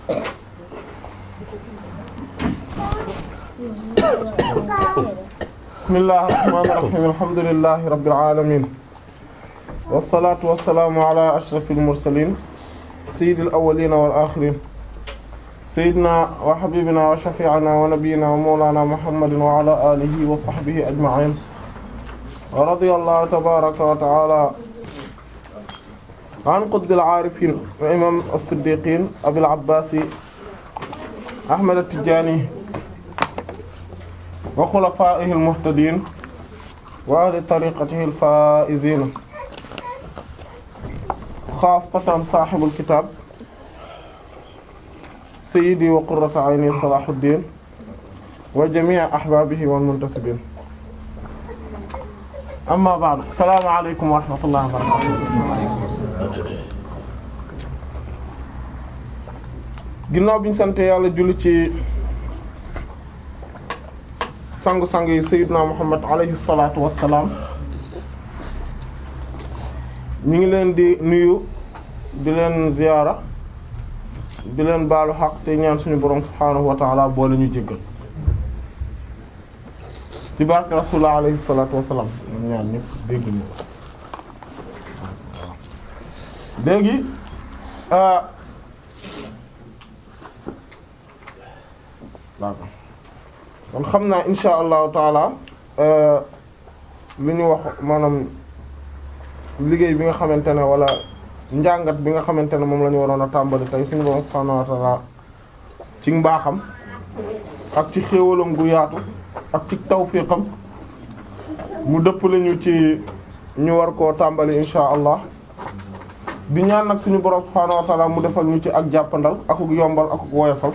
bismillahir rahmanir rahim alhamdulillahi rabbil alamin wassalatu wassalamu ala ashrafil mursalin sayyidil awwalin wal akhirin sayyidina wa habibina wa shafi'ina wa nabiyyina wa mawlana muhammadin wa ala alihi wa sahbihi ajma'in wa radiyallahu tabaraka wa ta'ala an qutbil aarifin wa imam as-siddiqin abil abbasi ahmad at-tijani wa xulafaa'ihi al-muhtadiin wa ahli tariiqatihi al-faa'iziin xaasatan saahibul kitaab sayyidi wa qurratu ayni Salaahudiin wa jamii' ahbaabihi wal muntasibiin amma ba'du assalaamu aleykum wa rahmatullahi wa barakaatuh ginnaaw bi ñu sant yàlla julli ci sangu-sang yi sayyidina muhammad alayhi salaatu wassalaam ñu ngi leen di nuyu di leen ziyaara di leen baalu xaq te ñaan suñu borom subhaanahu wa ta'ala boole ñu jéggal ci barke rasulullah alayhi salaatu wassalaam ñu ñaan ñëpp dégg ñu léegi kon xam naa insha allahu taala li ñu wax maanaam liggéey bi nga xamante ne wala njàngat bi nga xamante ne moom la ñu waroon a tàmbali tey suñu borom subhaanahu wa taala ci mbaaxam ak ci xéewalam gu yaatu ak ci tawfiqam mu dëpp lañu ci ñu war koo tàmbali insha allah di ñaan nag suñu borom subhaanahu wa taala mu defal ñu ci ak jàppandal akuk yombal akuk woyofal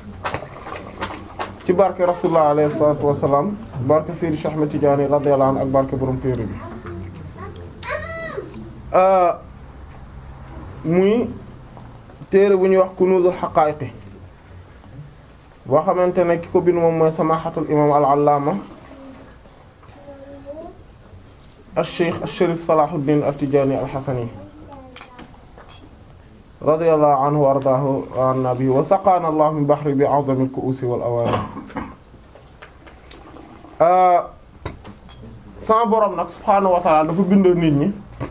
ci barke rasulullah alayhi salatu wassalam barke Seydi Cheikh Ahmed Tidiane radiyallahu anhu ak barke borom téere bi muy téere bu ñuy wax kunuzul haqa'iqi boo xamante ne ki ko bind moom mooy samahatul imam al-allama al-cheikh al-sharif salahuddin at-tijani al-hasani radiyallahu anhu wa ardaahu wa anna bihi wa saqaana allah min bahri bi a'zami al-ku'usi wal awaani sama borom nag subhaanahu wa ta'ala dafa bind nit ñi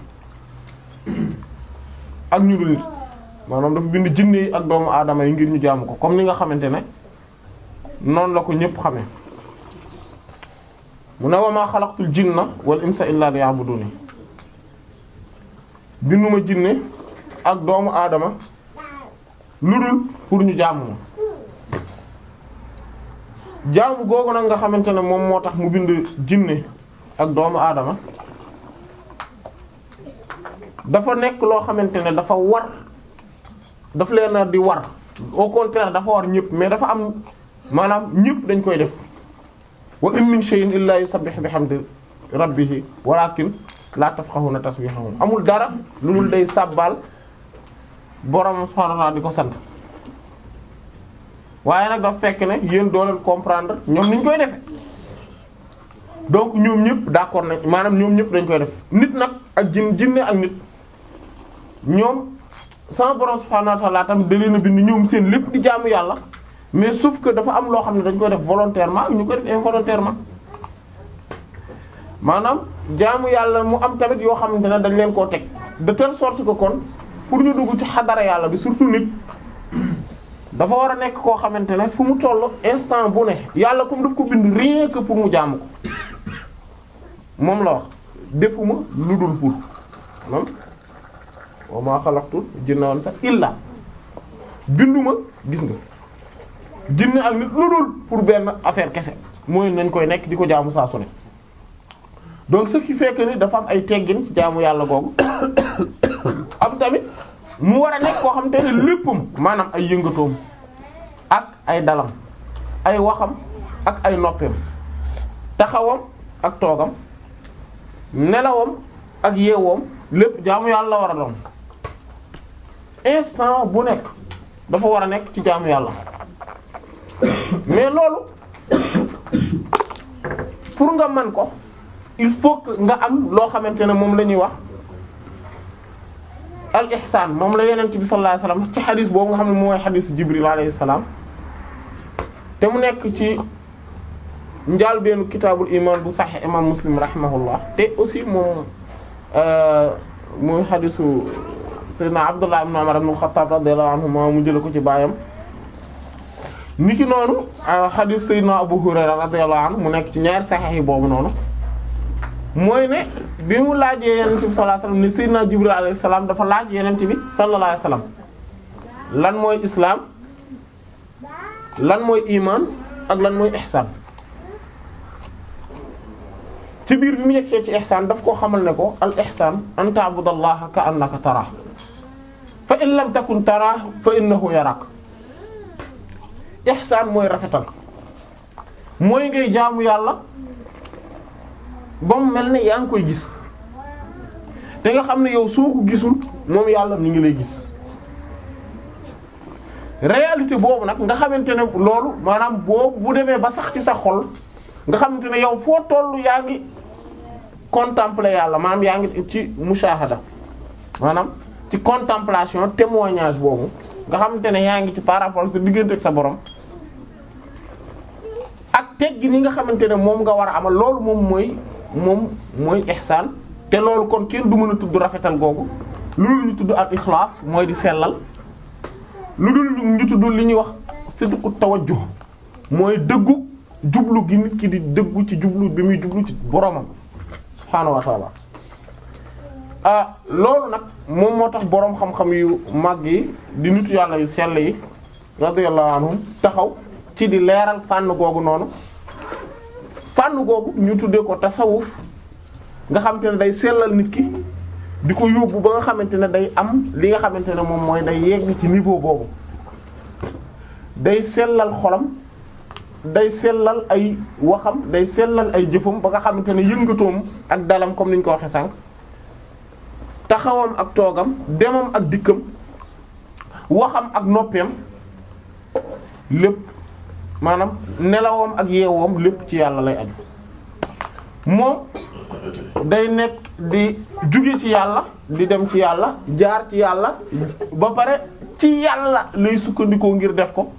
ak ñu dul nit maanaam dafa bind jinne yi ak doomu aadama yi ngir ñu jaamu ko comme ni nga xamante ne noonu la ko ñépp xamee mu ne wa maa xalaqtul jinna wal insa illa liya'buduni binduma jinne ak doomu aadama lu dul pour ñu jaamu ma jaamu googu nag nga xamante ne moom moo tax mu bind jinne ak doomu aadama dafa nekk loo xamante ne dafa war daf leen di war au contraire dafa war ñëpp mais dafa am maanaam ñëpp dañ koy def wa in min shay'in illa yusabbihu bihamdi rabbihi walakin la tafqahuna tasbihahum amul dara lu dul day sàbbaal borom subhanahu wa ta'ala di ko sant waaye nag dafa fekk ne yéen doo leen comprendre ñoom niñ koy defe donc ñoom ñëpp d'accord nañ maanaam ñoom ñëpp dañ koy def nit nag ak jin jinne ak nit ñoom sama borom subhanahu wa ta'ala tamit da leen a bind ñoom seen lépp di jaamu yàlla mais sauf que dafa am loo xam ne dañ koy def volontairement ñu koy def involontairement maanaam jaamu yàlla mu am tamit yoo xamante ne dañ leen koo teg de telle sorte que kon pour ñu dugg ci xadara yàlla bi surtout nit dafa war a nekk koo xamante ne fu mu toll instant bu ne yàlla comme daf ko bind rien que pour mu jaamu ko moom la wax defuma lu dul pour moom wa ma xalaqtul jinna wal insa illa binduma gis nga jinne ak nit lu dul pour benn affaire kese mooy nañ koy nekk di ko jaamu saa su ne donc ce qui fait que ni dafa am ay teggin ci jaamu yàlla googu am tamit mu war a nekk koo xam te ne léppam maanaam ay yëngatoom ak ay dalam ay waxam ak ay noppeem taxawam ak toogam nelawam ak yeewoom lépp jaamu yàlla la war a doon instant bu nekk dafa war a nekk ci jaamu yàlla mais loolu pour nga man ko il faut que nga am loo xamante ne moom la ñuy wax al ihsaan moom la yenent bi sallallahu alayhi wasallam ci xadis boobu nga xam ne mooy xadisu jibril alayhi salaam te mu nekk ci njaal benn kitaabul iman bu sahih imam muslim rahimahullah te aussi moom muy xadisu sayyidina abdullah ibn umar ibn al-khattab radiyallahu anhuma mu jële ko ci baayam niki noonu xadis sayyidina abu hurayra radiyallahu anhu mu nekk ci ñaari sahih yi boobu noonu mooy ne bi mu laajee yenent bi sallallahu alayhi wasallam ne sayyidina jibril alayhi salaam dafa laaj yenent bi sallallahu alayhi wasallam lan mooy islaam lan mooy iman ak lan mooy ihsaan ci biir bi mu yegsee ci ihsaan daf koo xamal ne ko al ihsaan an ta'budallaha ka annaka taraah fa in lam takun taraah fa innahu yarak ihsaan mooy rafetal mooy ngay jaamu yàlla ba mu mel ne yaa ngi koy gis te nga xam ne yow soo ko gisul moom yàlla mi ngi lay gis réalité boobu nag nga xamante ne loolu maanaam boobu bu demee ba sax ci sa xol nga xamante ne yow foo tollu yaa ngi contempler yàlla maanaam yaa ngi ci mushahada maanaam ci contemplation témoignage boobu nga xamante ne yaa ngi ci par rapport sa diggante ak sa borom ak teggi ni nga xamante ne moom nga war a amal loolu moom mooy moom mooy ihsaan te loolu kon kenn du mën a tudd rafetal googu loolu ñu tudd al ixlaas mooy di sellal lu dul ñu tudd li ñuy wax sidqu tawajjuh mooy dëggu jublu gi nit ki di dëggu ci jublu bi muy jublu ci boromam subhaanahu wa ta'ala ah loolu nag moom moo tax boroom xam-xam yu mag yi di nitu yàlla yu sell yi radiyallahu anhum taxaw ci di leeral fànn googu noonu fànn googu ñu tuddee ko tasawuf nga xamante ne day sellal nit ki di ko yóbbu ba nga xamante ne day am li nga xamante ne moom mooy day yegg ci niveau boobu day sellal xolam day sellal ay waxam day sellal ay jëfam ba nga xamante ne yëngatoom ak dalam comme ni ñu ko waxee sànq taxawam ak toogam demam ak dikkam waxam ak noppeem lépp maanaam nelawam ak yeewoom lépp ci yàlla lay aju moom day nekk di jóge ci yàlla di dem ci yàlla jaar ci yàlla ba pare ci yàlla lay sukkandikoo ngir def ko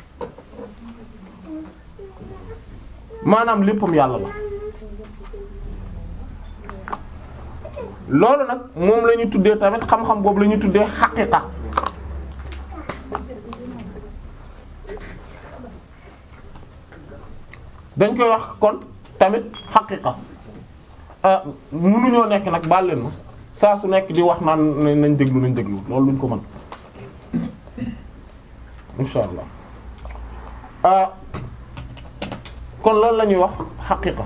maanaam léppam yàlla la loolu nag moom la ñu tuddee tamit xam-xam boobu la ñu tuddee xaqiqa dañ koy wax kon tamit xaqiqa mënuñoo nekk nag baal leen ma saa su nekk di wax naan nañ déglu nañ déglu loolu luñ ko mën insha allah ah kon loolu la ñuy wax xaqiqa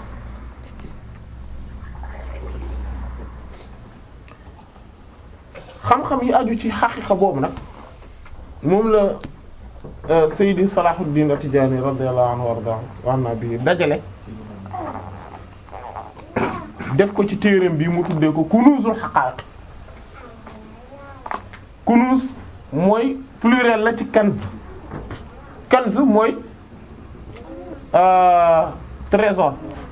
xam-xam yi aju ci xaqiqa boobu nag moom la Seydi Salahuddin At-Tidjânî radiyallahu anhu warda wanna bi dajale def ko ci téereem bi mu tuddee ko kunuzul haqa'iq kunuz mooy pluriel la ci kanz kanz mooy trésor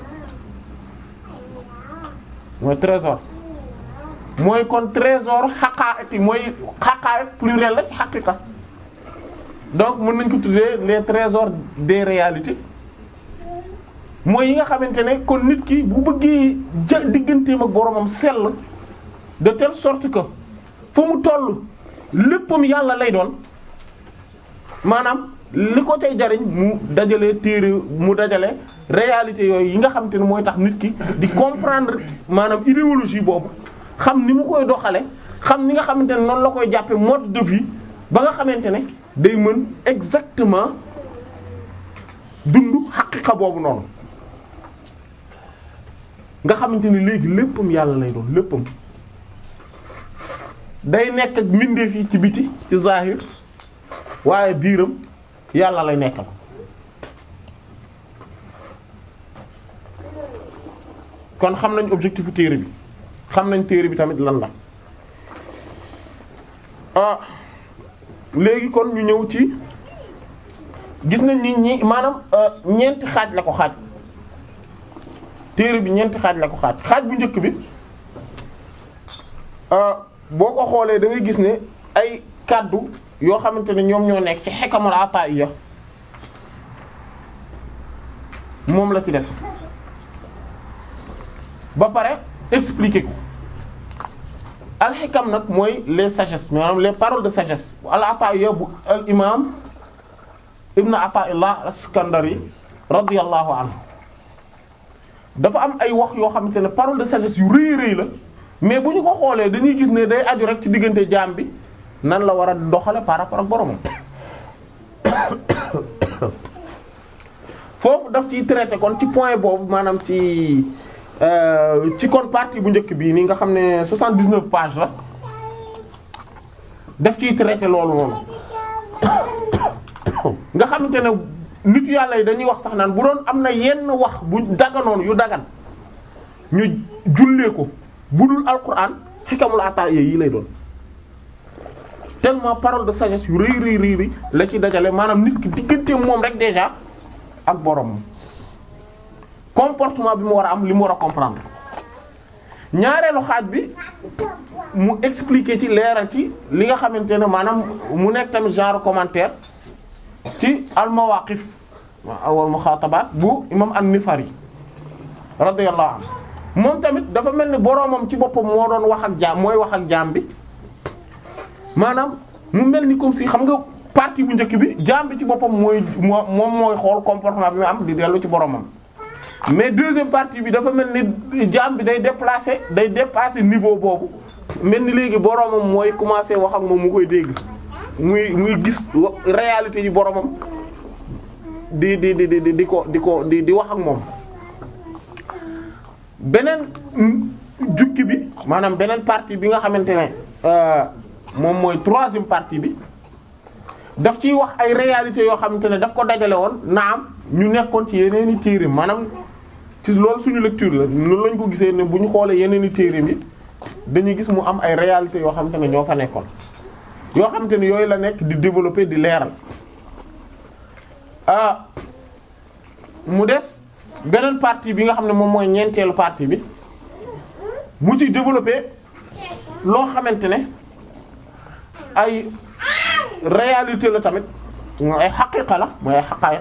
mooy trésor mooy kon trésor haqa'iq mooy haqa'iq pluriel la ci haqiqa donc mën nañ ko tuddee les trésors des réalités mooy yi nga xamante ne kon nit ki bu bëggee ja digganteem ak boromam sell de telle sorte que fu mu toll léppam yàlla lay doon maanaam li ko cay jariñ mu dajale téere mu dajale réalité yooyu yi nga xamante ne mooy tax nit ki di comprendre maanaam idéologie boobu xam ni mu koy doxale xam ni nga xamante ne noonu la koy jàppe mode de vie ba nga xamante ne day mën exactement dund xaqiqa boobu noonu nga xamante ni léegi léppam yàlla lay doon léppam day nekk ak mbindeef yi ci biti ci zahir waaye biiram yàlla lay nekkal kon xam nañ objectifu téere bi xam nañ téere bi tamit lan la ah léegi kon ñu ñëw ci gis nañ ni ñi maanaam ñeenti xaaj la ko xaaj téere bi ñeenti xaaj la ko xaaj xaaj bu njëkk bi boo ko xoolee da ngay gis ne ay kaddu yoo xamante ne ñoom ñoo nekk ci xikamul ataiya moom la ci def ba pare expliquer ko alxikam nag mooy les sagesses maanaam les paroles de sagesse al ataiya bu al imam ibn ataillah as-Iskandari radiyallahu anhu dafa am ay wax yoo xamante ne parole de sagesse yu rëy rëy la mais bu ñu ko xoolee dañuy gis ne day aju rek ci diggante jaam bi nan la war a doxale par rapport ak boromam foofu daf ciy traité kon ci point boobu maanaam ci ci kon partie bu njëkk bii nii nga xam ne 79 pages la daf ciy traité loolu noonu nga xamante ne nit yàlla yi dañuy wax sax naan bu doon am na yenn wax bu daganoon yu dagan ñu jullee ko bu dul alquran xikamul ataaya yi lay doon tellement parole de sagesse yu rëy rëy rëy la ci dajale maanaam nit ki diggante moom rek déjà ak borom comportement bi mu war a am li mu war a comprendre ñaareelu xaaj bi mu expliquer ci leeral ci li nga xamante ne maanaam mu nekk tamit genre commentaire ci al mawaqif wal muxaatabaat bu imam an-Nifari radiyallahu anhu moom tamit dafa mel ni boroomam ci boppam moo doon wax ak jaam mooy wax ak jaam bi maanaam mu mel ni comme si xam nga partie bu njëkk bi jaam bi ci boppam mooy moo moom mooy xool comportement bi mu am di dellu ci boroomam mais deuxième partie bi dafa mel ni jaam bi day déplacer day dépasser niveau boobu mel ni léegi boroomam mooy commencer wax ak moom mu koy dégg muy muy gis réalité yi boroomam di di di di di ko di ko di di wax ak moom beneen jukki bi maanaam beneen partie bi nga xamante ne moom mooy troisième partie bi daf ciy wax ay réalités yoo xamante ne daf ko dajale woon naam ñu nekkoon ci yeneen i téere maanaam ci loolu suñu lecture la loolu lañ ko gisee ne bu ñu xoolee yeneen i téere bi dañuy gis mu am ay réalités yoo xamante ne ñoo fa nekkoon yoo xamante ne yooyu la nekk di développer di leeral ah mu des beneen partie bi nga xam ne moom mooy ñeenteelu partie bi mu ci développer loo xamante ne ay réalité la tamit mooy ay xaqiqa la mooy ay xaqaayiq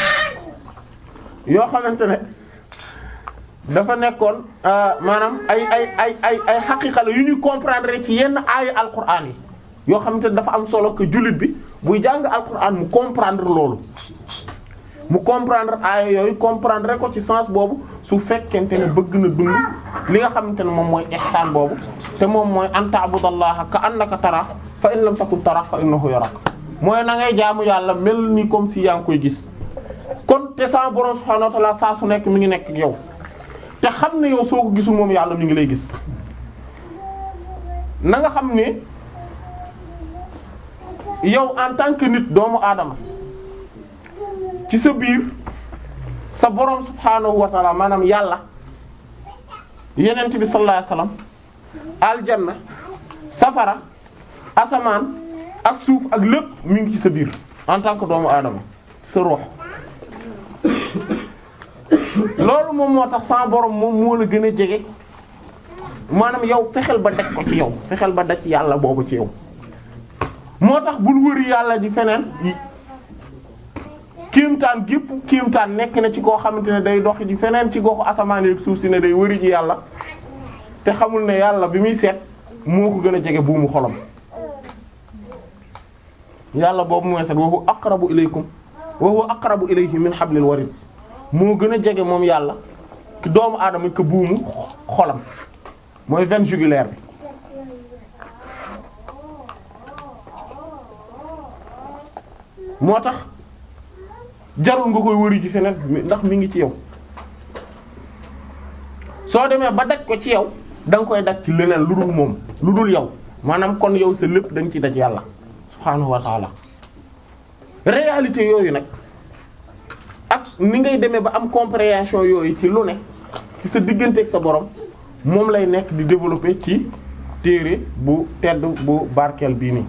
yoo xamante ne dafa nekkoon maanaam ay ay ay ay ay xaqiqa la yu ñuy comprendre ci yenn aaya alquran yi yoo xamante ne dafa am solo que jullit bi buy jàng alquran mu comprendre loolu mu comprendre aaya yooyu comprendre ko ci sens boobu su fekkente ne bëgg na dund li nga xamante ne moom mooy ihsaan boobu te moom mooy an ta'budallaha ka annaka tara fa in lam takun tara fa innahu yarak mooy na ngay jaamu yàlla mel ni comme si yaa ngi koy gis kon te sa borom subhanahu wa ta'ala saa su nekk mi ngi nekk ak yow te xam ne yow soo ko gisul moom yàlla mi ngi lay gis na nga xam ne yow en tant que nit doomu aadama ci sa biir sa borom subhanahu wa ta'ala maanaam yàlla yenent bi sallallahu alayhi wasallam aljanna safara asamaan ak suuf ak lépp mi ngi ci sa biir en tant que doomu aadama sa ruux loolu moom moo tax sa borom moom moo la gën a jege maanaam yow fexeel ba daj ko ci yow fexeel ba daj yàlla boobu ci yow moo tax bul wëri yàlla di feneen kéemtaan gépp kéemtaan nekk na ci koo xamante ne day dox di feneen ci goxu asamaan yeeg suuf si ne day wëri ji yàlla te xamul ne yàlla bi muy seet moo ko gën a jege buumu xolam yàlla boobu mooy seet wa huwa aqrabu ilaykum wa huwa aqrabu ilayhi min hablil warid moo gën a jege moom yàlla ki doomu aadama ke buumu xolam mooy veine jugulaire bi moo tax jarul nga koy wëri ci feneen ndax mi ngi ci yow soo demee ba daj ko ci yow da nga koy daj ci leneen lu dul moom lu dul yow maanaam kon yow sa lépp da nga ciy daj yàlla subhaanahu wa taala réalité yooyu nag ak ni ngay demee ba am compréhension yooyu ci lu ne ci sa diggante ak sa borom moom lay nekk di développer ci téere bu tedd bu barkeel bii nii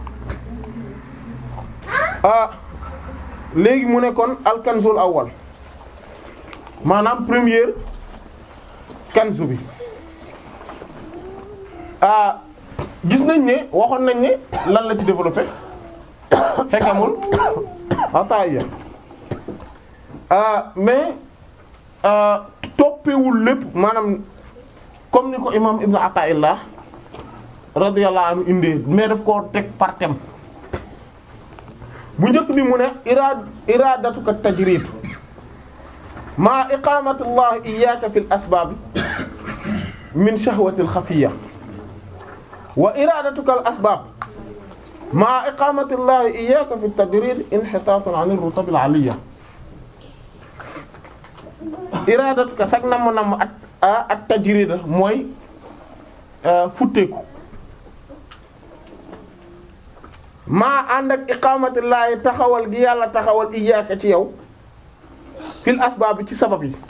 ah léegi mu ne kon alkanzul awwal maanaam première kanzu bi ah gis nañ ne waxoon nañ ne lan la ci développé xekamul ataaya mais toppewul lépp maanaam comme ni ko imam ibnu ataillah radiyallahu anhu indi mais daf koo teg par thème bu njëkk bi mu ne iraad iradatuka tajrid ma iqamati llah iyyaka fil asbab min shahwati al khafiyya wa iradatuka al asbab ma iqamati llah iyyaka fi tajrid inhitatun an ar-rutab al aliyya iradatuka sag namm namm at at tajrid mooy futteeku maa ànd ak iqaamatillahi taxawal gi yàlla taxawal iyyaka ci yow fil asbaab bi ci sabab yi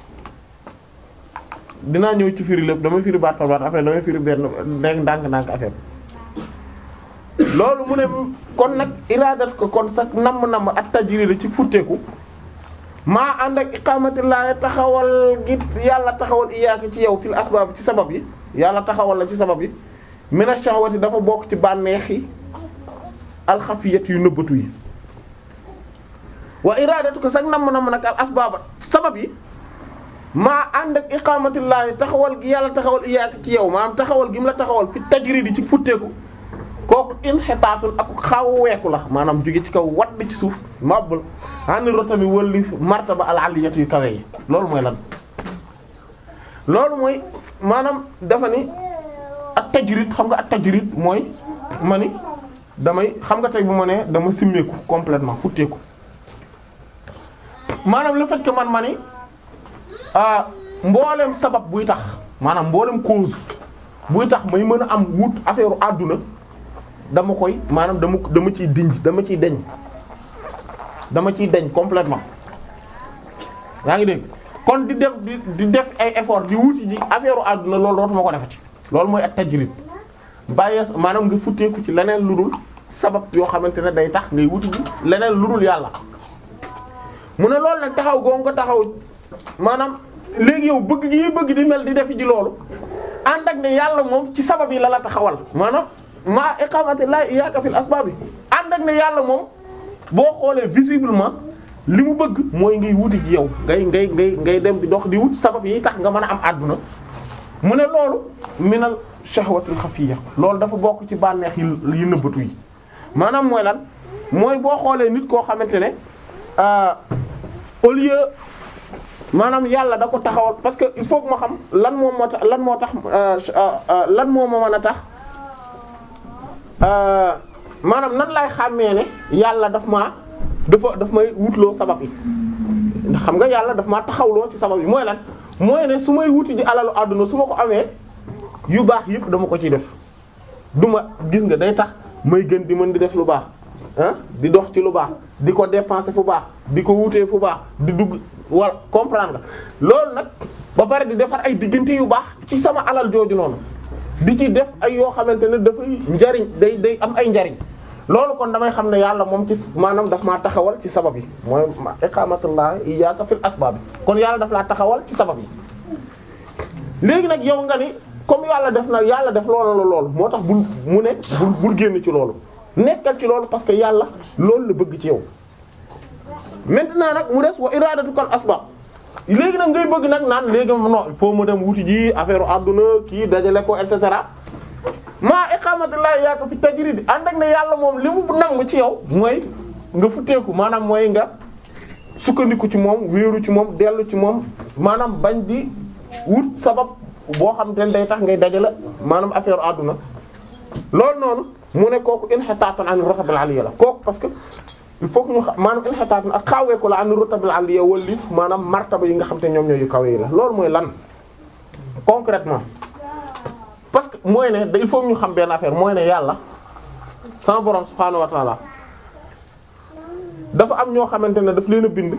dinaa ñëw ci firi lépp damay firi baat par baat après damay firi benn ndànk ndànk ndànk affaire loolu mu ne kon nag iraadat ko kon sax namm namm at tajrid ci futteeku maa ànd ak iqaamatillahi taxawal gi yàlla taxawal iyyaka ci yow fil asbaab ci sabab yi yàlla taxawal la ci sabab yi mina shahwati dafa bokk ci bànneex yi alxafiyat yu nëbbatu yi wa iradatu ko sax namm namm nag al asbaaba sabab yi maa ànd ak iqaamatillahi taxawal gi yàlla taxawal iyyaka ci yow maanaam taxawal gi mu la taxawal fi tajridi ci futteeku kooku inxitaatun ak xaw weeku la maanaam jóge ci kaw wadd ci suuf mabul hani rotami wëlli martaba al aliyat yu kawe yi loolu mooy lan loolu mooy maanaam dafa ni ak tajrid xam nga ak tajrid mooy ma ni damay xam nga tey bu ma nee dama simmeeku complètement futteeku maanaam le fait que man ma ni ah mboolem sabab buy tax maanaam mboolem cause buy tax may mën a am wut affaire àdduna dama koy maanaam dama dama ciy dinj dama ciy deñ dama ciy deñ complètement yaa ngi dégg kon di def di di def ay effort di wuti ji affaire àdduna loolu dootuma ko defati loolu mooy ak tajrid bàyyee maanaam nga futteeku ci leneen lu dul sabab yoo xamante ne day tax ngay wuti ji leneen lu dul yàlla mu ne loolu nag taxaw goo nga taxaw maanaam léegi yow bëgg gi bëgg di mel di def ji loolu ànd ak ne yàlla moom ci sabab yi la la taxawal maanaam maa iqamati la iyyaka fil asbab yi ànd ak ne yàlla moom boo xoolee visiblement li mu bëgg mooy ngay wuti ji yow ngay ngay ngay ngay dem di dox di wut sabab yi tax nga mën a am àdduna mu ne loolu minal shahwatil xafiya loolu dafa bokk ci bànneex yi yu nëbbatu yi maanaam mooy lan mooy boo xoolee nit koo xamante ne au lieu maanaam yàlla da ko taxawal parce que il faut que ma xam lan moo moo tax lan moo tax lan moo ma mën a tax maanaam nan lay xàmmee ne yàlla daf maa dafa daf may wutloo sabab yi ndax xam nga yàlla daf maa taxawloo ci sabab yi mooy lan mooy ne su may wuti ji alalu àdduna su ma ko amee yu baax yëpp dama ko ciy def du ma gis nga day tax may gën di mën di def lu baax ah di dox ci lu baax di ko dépenser fu baax di ko wutee fu baax di dugg wala comprendre nga loolu nag ba pare di defar ay diggante yu baax ci sama alal jooju noonu di ci def ay yoo xamante ne dafay njariñ day day am ay njariñ loolu kon damay xam ne yàlla moom ci maanaam daf maa taxawal ci sabab yi mooy iqamatullah iyyaka fil asbab kon yàlla daf laa taxawal ci sabab yi léegi nag yow nga ni comme yàlla def na yàlla def loolu la loolu moo tax bul mu ne bul bul génn ci loolu nekkal ci loolu parce que yàlla loolu la bëgg ci yow maintenant nag mu des wa iradatukal asbab léegi nag ngay bëgg nag naan léegi non il faut ma dem wuti ji affaire àdduna kii dajale ko et cetera maa iqamatullahi yaa ko fi tajrid ànd ak ne yàlla moom li mu nangu ci yow mooy nga futteeku maanaam mooy nga sukkandiku ci moom wéeru ci moom dellu ci moom maanaam bañ di wut sabab boo xam te ne day tax ngay dajale maanaam affaire àdduna loolu noonu mu ne kooku inhitaatun an rutabil aliyya la kooku parce que il faut que ñu xam maanaam inhitaatun ak xaaweeku la an rutabil aliyya wala maanaam martaba yi nga xam te ñoom ñooy yu kawe yi la loolu mooy lan concrètement parce que mooy ne il faut ñu xam benn affaire mooy ne yàlla sama borom subhaanahu wa ta'ala dafa am ñoo xamante ne daf leen a bind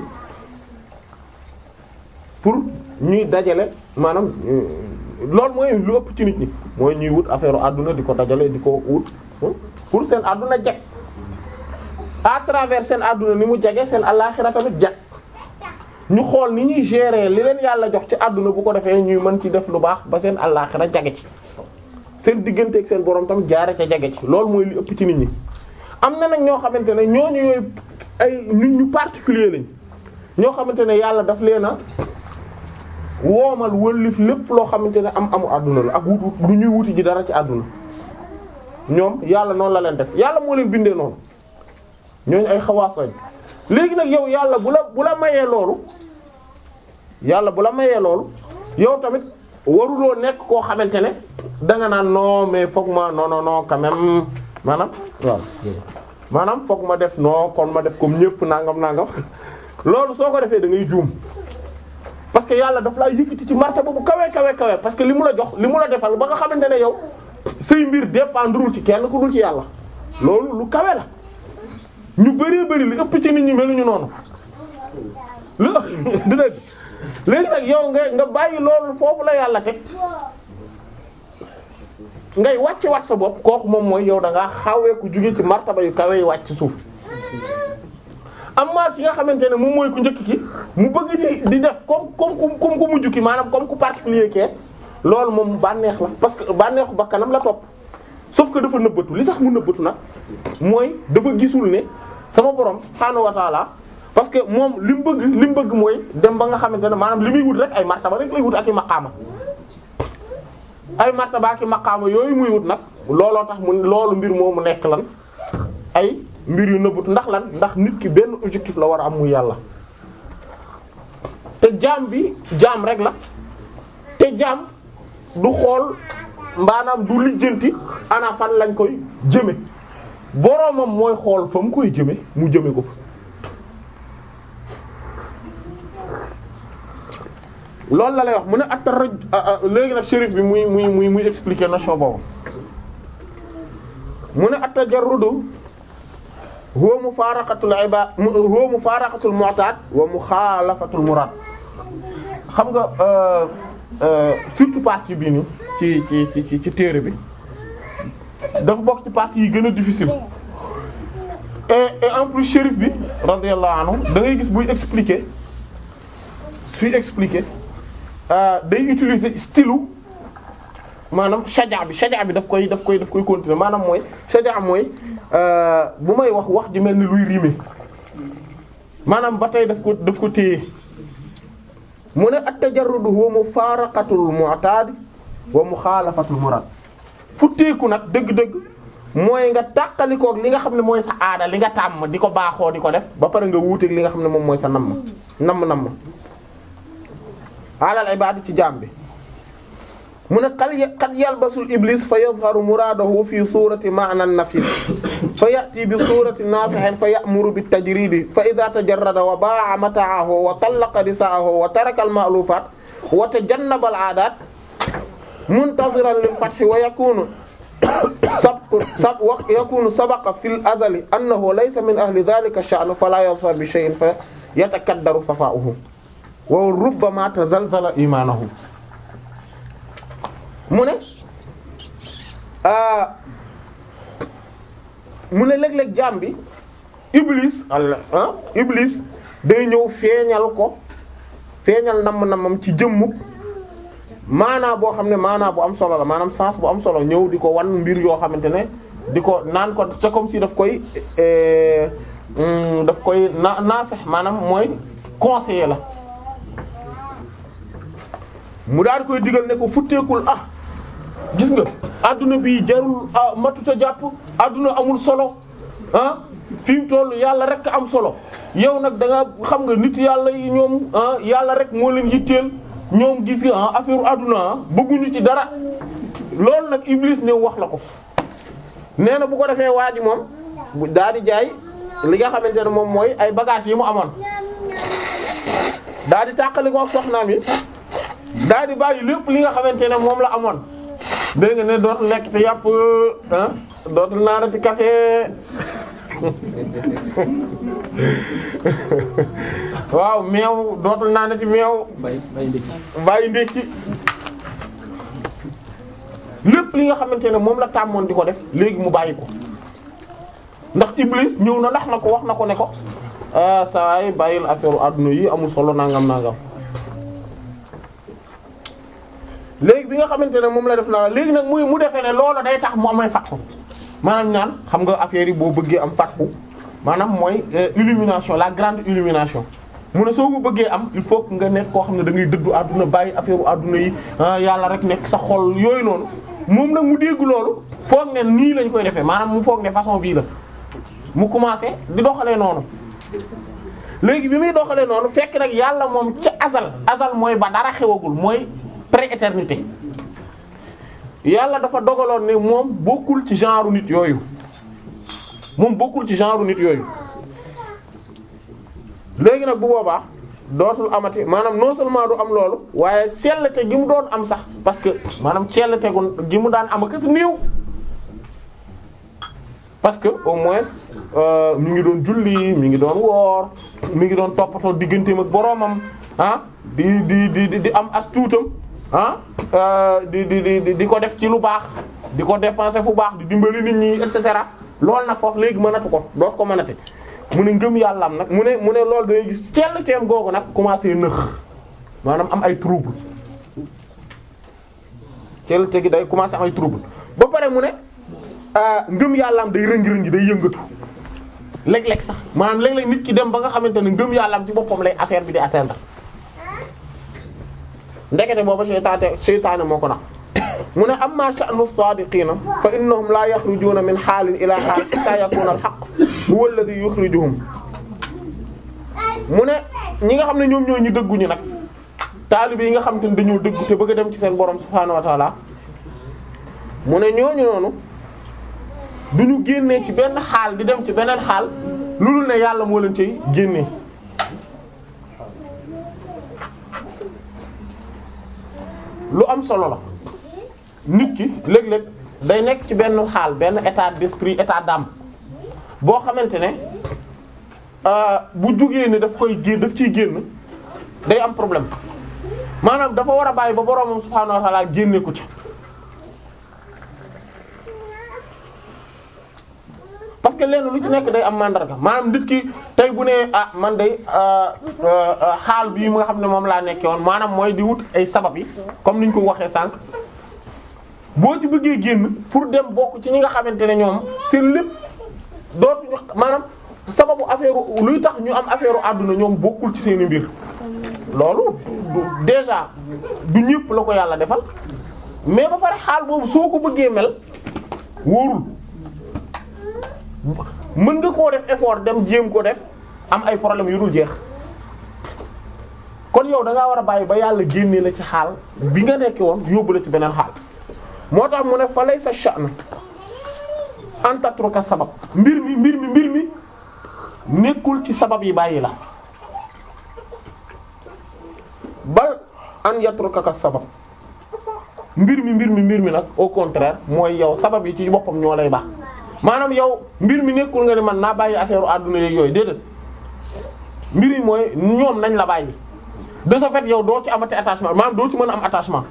pour ñuy dajale maanaam loolu mooy lu ëpp ci nit ñi mooy ñuy wut affaire àdduna di ko dajale di ko wut pour seen àdduna jag à travers seen àdduna ni mu jage seen àllaxira tamit jag ñu xool ni ñuy gérer li leen yàlla jox ci àdduna bu ko defee ñuy mën ci def lu baax ba seen àllaxira jage ci seen diggante ak seen borom tam jaare ca jage ci loolu mooy li ëpp ci nit ñi am na nag ñoo xamante ne ñooñu yooyu ay nit ñu particulier lañ ñoo xamante ne yàlla daf leen a woomal wëllif lépp loo xamante ne am amu àdduna la ak wut wut du ñuy wuti ji dara ci àdduna ñoom yàlla noonu la leen def yàlla moo leen bindee noonu ñooñu ay xawaas lañ léegi nag yow yàlla bu la bu la mayee loolu yàlla bu la mayee loolu yow tamit waruloo nekk koo xamante ne danga naan non mais foog ma non non non quand même maanaam waaw maanaam foog ma def non kon ma def comme ñëpp nangam nangam loolu soo ko defee da ngay juum parce que yàlla daf laa yëkkati ci martaba bu kawe kawe kawe parce que li mu la jox li mu la defal ba nga xamante ne yow say mbir dépendrul ci kenn ku dul ci yàlla loolu lu kawe la ñu bëree bëri li ëpp ci nit ñi meluñu noonu lu du dëgg léegi nag yow nga nga bàyyi loolu foofu la yàlla teg ngay wàcc wat sa bopp kooku moom mooy yow da ngaa xawee ku jóge ci martaba yu kawe yi wàcc ci suuf amma ki nga xamante ne moom mooy ku njëkk ki mu bëgg di di def comme comme ku comme ku mujj ki maanaam comme ku particulier kee loolu moom bànneex la parce que bànneexu bakkanam la topp sauf que dafa nëbbatu li tax mu nëbbatu nag mooy dafa gisul ne sama borom subhaanahu wa taala parce que moom li mu bëgg li mu bëgg mooy dem ba nga xamante ne maanaam li muy wut rek ay martaba rek lay wut ak i maqaama ay martaba ak i maqaama yooyu muy wut nag looloo tax mu loolu mbir moomu nekk lan ay mbir yu nëbbatu ndax lan ndax nit ki benn objectif la war a am muy yàlla te jaam bi jaam rek la te jaam du xool maanaam du lijjanti ana fan lañ koy jëme boroomam mooy xool fa mu koy jëme mu jëme ko fa loolu la lay wax mu ne attaraj léegi nag shérif bi muy muy muy muy expliquer notion boobu mu ne at-tajarrudu huwa mufaraqatul ibad huwa mufaraqatul mu'tad wa mukhalafatul murad xam nga surtout partie bii nii ci ci ci ci téere bi dafa bokk ci partie yi gën a difficile et et en plus shérif bi radiyallahu anhu da ngay gis buy expliquer suy expliquer day utiliser style maanaam shaja bi shaja bi daf koy daf koy daf koy continuer maanaam mooy shaja mooy bu may wax wax ji mel ni luy rimer maanaam ba tey daf ko daf ko téye mu ne at-tajarrud huwa mufaraqatul mu'tad wa mukhalafatul murad futteeku nag dëgg-dëgg mooy nga tàqalikoog li nga xam ne mooy sa aada li nga tàmm di ko baaxoo di ko def ba pare nga wuuteeg li nga xam ne moom mooy sa namm namm namm alal ibadi ci jaam bi mu ne qad qad yalbasul iblis fa yazharu muradahu fi surati ma'na nafis fa ya'ti bi surati nasihin fa ya'muru bit tajridi fa idha tajarrada wa ba'a mata'ahu wa tallaqa nisa'ahu wa taraka al ma'lufat wa tajannaba al 'adat muntaziran lil fathi wa yakunu sab sab wa yakunu sabaqa fil azali annahu laysa min ahli dhalika ash-sha'n fala yazhar bi shay'in fa yatakaddaru safa'uhu wa rubbama tazalzala imanuhu mu ne mu ne léeg-léeg jaam bi iblis ah iblis day ñëw feeñal ko feeñal namm-nammam ci jëmmuk maanaa boo xam ne maanaa bu am solo la maanaam sens bu am solo ñëw di ko wan mbir yoo xamante ne di ko naan ko c'est comme si daf koy daf koy na naasex maanaam mooy conseiller la mu daal di koy digal ne ko futteekul ah gis nga adduna bi jarul ah matuta jàpp adduna amul solo ah fi mu toll yàlla rek am solo yow nag da nga xam nga nit yàlla yi ñoom ah yàlla rek moo leen yitteel ñoom gis nga ah affaire adduna ah bëgguñu ci dara loolu nag Iblis ñëw wax la ko. nee na bu ko defee waa ji moom bu daal di jaay li nga xamante ne moom mooy ay bagages yi mu amoon daal di tàqali ko ak soxnaam yi. daal di bàyyi lépp li nga xamante ne moom la amoon dégg nga ne dootul lekk te yàpp ah dootul naanati café waaw meew dootul naanati meew. bàyyi ndekki. bàyyi ndekki lépp li nga xamante ne moom la tàmmoon di ko def léegi mu bàyyi ko ndax Iblis ñëw na ndax na ko wax na ko ne ko ah saa yi bàyyil affaire àdduna yi amul solo nangam nangam. léegi bi nga xamante ne moom la def na léegi nag muy mu defee ne loolu day tax mu amay fatxu maanaam ñaan xam nga affaire yi boo bëggee am fatxu maanaam mooy illumination la grande illumination mu ne soo ko bëggee am il faut que nga nekk koo xam ne da ngay dëddu àdduna bàyyi affaire u àdduna yi yàlla rek nekk sa xol yooyu noonu moom nag mu dégg loolu foog ne nii lañ koy defee maanaam mu foog ne façon bii la mu commencé di doxalee noonu léegi bi muy doxalee noonu fekk nag yàlla moom ca azal azal mooy ba dara xewagul mooy pré-éternité yàlla dafa dogaloon ne moom bokkul ci genre nit yooyu moom bokkul ci genre nit yooyu léegi nag bu boobaa dootul amati maanaam non seulement du am loolu waaye sellte gi mu doon am sax parce que maanaam sellte gu gi mu daan am ak si néew parce que au moins mi ngi doon julli mi ngi doon woor mi ngi doon toppatoo digganteem ak boroomam ah di di di di am as tuutam ah di di di di ko def ci lu baax di ko dépenser fu baax di dimbali nit ñi et cetera loolu nag foofu léegi mënatu ko doot ko mënati mu ne ngëm yàlla am nag mu ne mu ne loolu day gis cell teem googu nag commencé nëx maanaam am ay trouble cell te gi day commencé am ay trouble ba pare mu ne ngëm yàlla am day rëngi-rëngi day yëngatu léeg-léeg sax maanaam léeg-léeg nit ki dem ba nga xamante ne ngëm yàlla am ci boppam lay affaire bi di atteindre ndekete booba seytaane seytaane moo ko nax mu ne amma sha'nu as-sadiqina fa innahum la yaxrujuna min xaalin ila xaal hatta yakuna al-haqq huwa alladhi yukhrijuhum mu ne ñi nga xam ne ñoom ñoo ñu dëgguñu nag taalibe yi nga xam te ne dañoo dëggu te bëgg a dem ci seen borom subhaanahu wa ta'ala mu ne ñooñu noonu du ñu génnee ci benn xaal di dem ci beneen xaal loolu ne yàlla moo leen cay génnee lu am solo la nit ki léeg-léeg day nekk ci benn xaal benn état d'esprit état d'âme boo xamante ne bu jugee ne daf koy génn daf ciy génn day am problème maanaam dafa war a bàyyi ba boroomam subhaanahu wa ta'ala génne ko ci parce que lenn lu ci nekk day am mandarga maanaam nit ki tey bu ne ah man day xaal bii nga xam ne moom laa nekkee woon maanaam mooy di wut ay sabab yi comme niñ ko waxee sànq boo ci bëggee génn pour dem bokk ci ñi nga xamante ne ñoom seen lépp dootuñu maanaam sababu affaire luy tax ñu am affaire àdduna ñoom bokkul ci seeni mbir loolu déjà du ñëpp la ko yàlla defal mais ba pare xaal boobu soo ko bëggee mel wóorul mën nga koo def effort dem jéem ko def am ay problème yu dul jeex kon yow da ngaa war a bàyyi ba yàlla génnee la ci xaal bi nga nekkee woon yóbbu la ci beneen xaal moo tax mu ne fa lay sa sha'n an tatruka sabab mbir mi mbir mi mbir mi nekkul ci sabab yi bàyyi la bal an yatruka ka sabab mbir mi mbir mi mbir mi nag au contraire mooy yow sabab yi ci boppam ñoo lay baax maanaam yow mbir mi nekkul nga ni man naa bàyyi affaire àdduna yeeg yooyu déedéet mbir yi mooy ñoom nañ la bàyyi de ce fait yow doo ci amati attachement maanaam doo ci mën a am attachement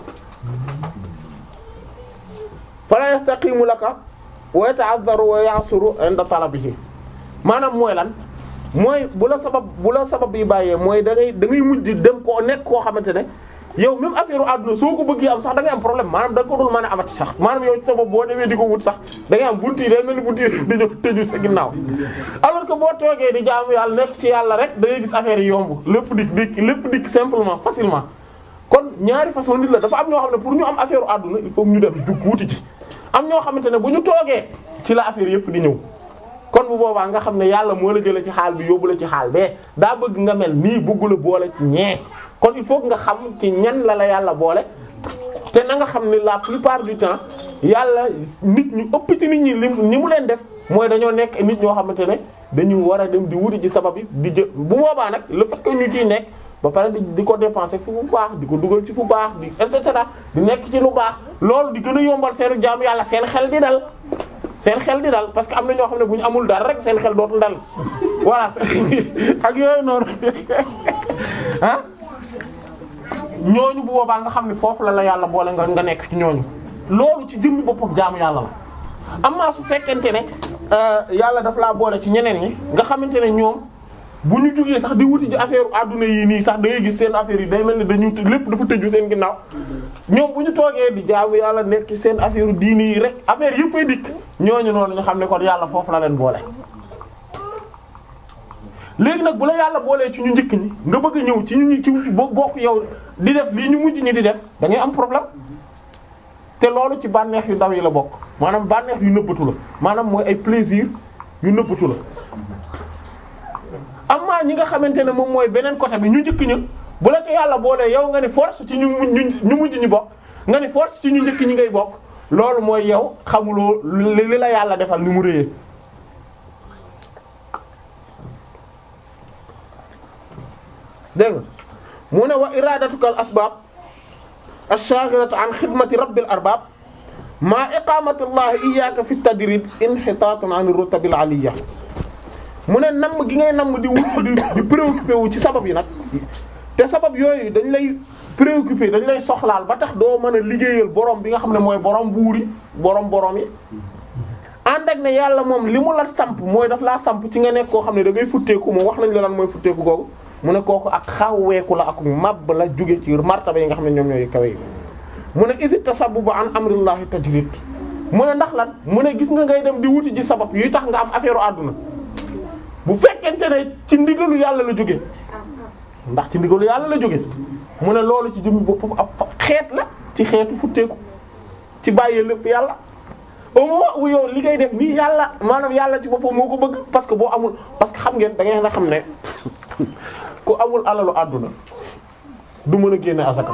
fala yastaqimu laka wa yata'azzaru wa ya'suru inda talabihi maanaam mooy lan mooy bu la sabab bu la sabab yi bàyyee mooy da ngay da ngay mujj dem koo nekk koo xamante ne yow même affaire àdduna soo ko bëggee am sax da ngay am problème maanaam da nga ko dul mën a amati sax maanaam yow ci sa bopp boo demee di ko wut sax da ngay am buntu yi day mel ni buntu yi dañoo tëju sa ginnaaw alors que boo toogee di jaamu yàlla nekk ci yàlla rek da ngay gis affaire yi yomb lépp dikk dikk lépp dikk simplement facilement kon ñaari façon nit la dafa am ñoo xam ne pour ñu am affaire àdduna il faut ñu dem dugg wuti ci am ñoo xamante ne bu ñu toogee ci la affaire yëpp di ñëw kon bu boobaa nga xam ne yàlla moo la jëlee ci xaal bi yóbbu la ci xaal bee daa bëgg nga mel nii bëggu la boole ci ñee kon il faut nga xam ci ñan la la yàlla boole te na nga xam ne la plupart du temps yàlla nit ñu ëpp ci nit ñi li ni mu leen def mooy dañoo nekk nit ñoo xamante ne dañu war a dem di wuti ci sabab yi di jë bu boobaa nag le fait que ñu ciy nekk ba pare di di ko dépenser fu bu baax di ko dugal ci fu baax di et cetera di nekk ci lu baax loolu di gën a yombal seenu jaamu yàlla seen xel di dal seen xel di dal parce que am na ñoo xam ne bu ñu amul dara rek seen xel dootul dal voilà ak yooyu noonu ah ñooñu bu boobaa nga xam ne foofu la la yàlla boole nga nga nekk ci ñooñu loolu ci jëmmi boppam jaamu yàlla la amaa su fekkente ne yàlla daf laa boole ci ñeneen ñi nga xamante ne ñoom bu ñu jugee sax di wuti ji affaire adduna yi nii sax da ngay gis seen affaire yi day mel ni dañu lépp dafa tëju seen ginnaaw ñoom bu ñu toogee di jaamu yàlla nekk seen affaire diini yi rek affaire yëpp ay dikk ñooñu noonu ñu xam ne kon yàlla foofu la leen boole. léegi nag bu la yàlla boolee ci ñu njëkk ñi nga bëgg a ñëw ci ñu ci bokk yow di def lii ñu mujj ñi di def da ngay am problème te loolu ci bànneex yu ndaw yi la bokk maanaam bànneex yu nëbbatu la maanaam mooy ay plaisir yu nëbbatu la. amma ñi nga xamante ne moom mooy beneen côté bi ñu njëkk ña bu la ci yàlla boolee yow nga ni force ci ñu ñu mujj ñi bokk nga ni force ci ñu njëkk ñi ngay bokk loolu mooy yow xamuloo li la yàlla defal ni mu réyee dégg nga mu ne wa iradatuka al asbab ash-shaghilatu an xidmati rabbil arbab ma iqamati llahi iyyaka fi tadrid inhitatun an rutabil aliyya mu ne namm gi ngay namm di wut di di préoccupé wu ci sabab yi nag te sabab yooyu dañ lay préoccupé dañ lay soxlaal ba tax doo mën a liggéeyal borom bi nga xam ne mooy borom buur yi borom borom yi. ànd ak ne yàlla moom li mu la samp mooy daf laa samp ci nga nekk koo xam ne da ngay futteeku moom wax nañ la lan mooy futteeku googu mu ne kooku ak xawweeku la ak mab la jóge ci martaba yi nga xam ne ñoom ñooy kawe yi mu ne idi tasabbubu an amrillahi tajrid mu ne ndax lan mu ne gis nga ngay dem di wuti ji sabab yuy tax nga am affaire àdduna bu fekkente ne ci ndigalu yàlla la jóge ndax ci ndigalu yàlla la jóge mu ne loolu ci jëmmi boppam ab xeet la ci xeetu futteeku ci bàyyee lépp yàlla au moment où yow li ngay def nii yàlla maanaam yàlla ci boppam moo ko bëgg parce que boo amul parce que xam ngeen da ngeen a xam ne ku amul alalu àdduna du mën a génne azaka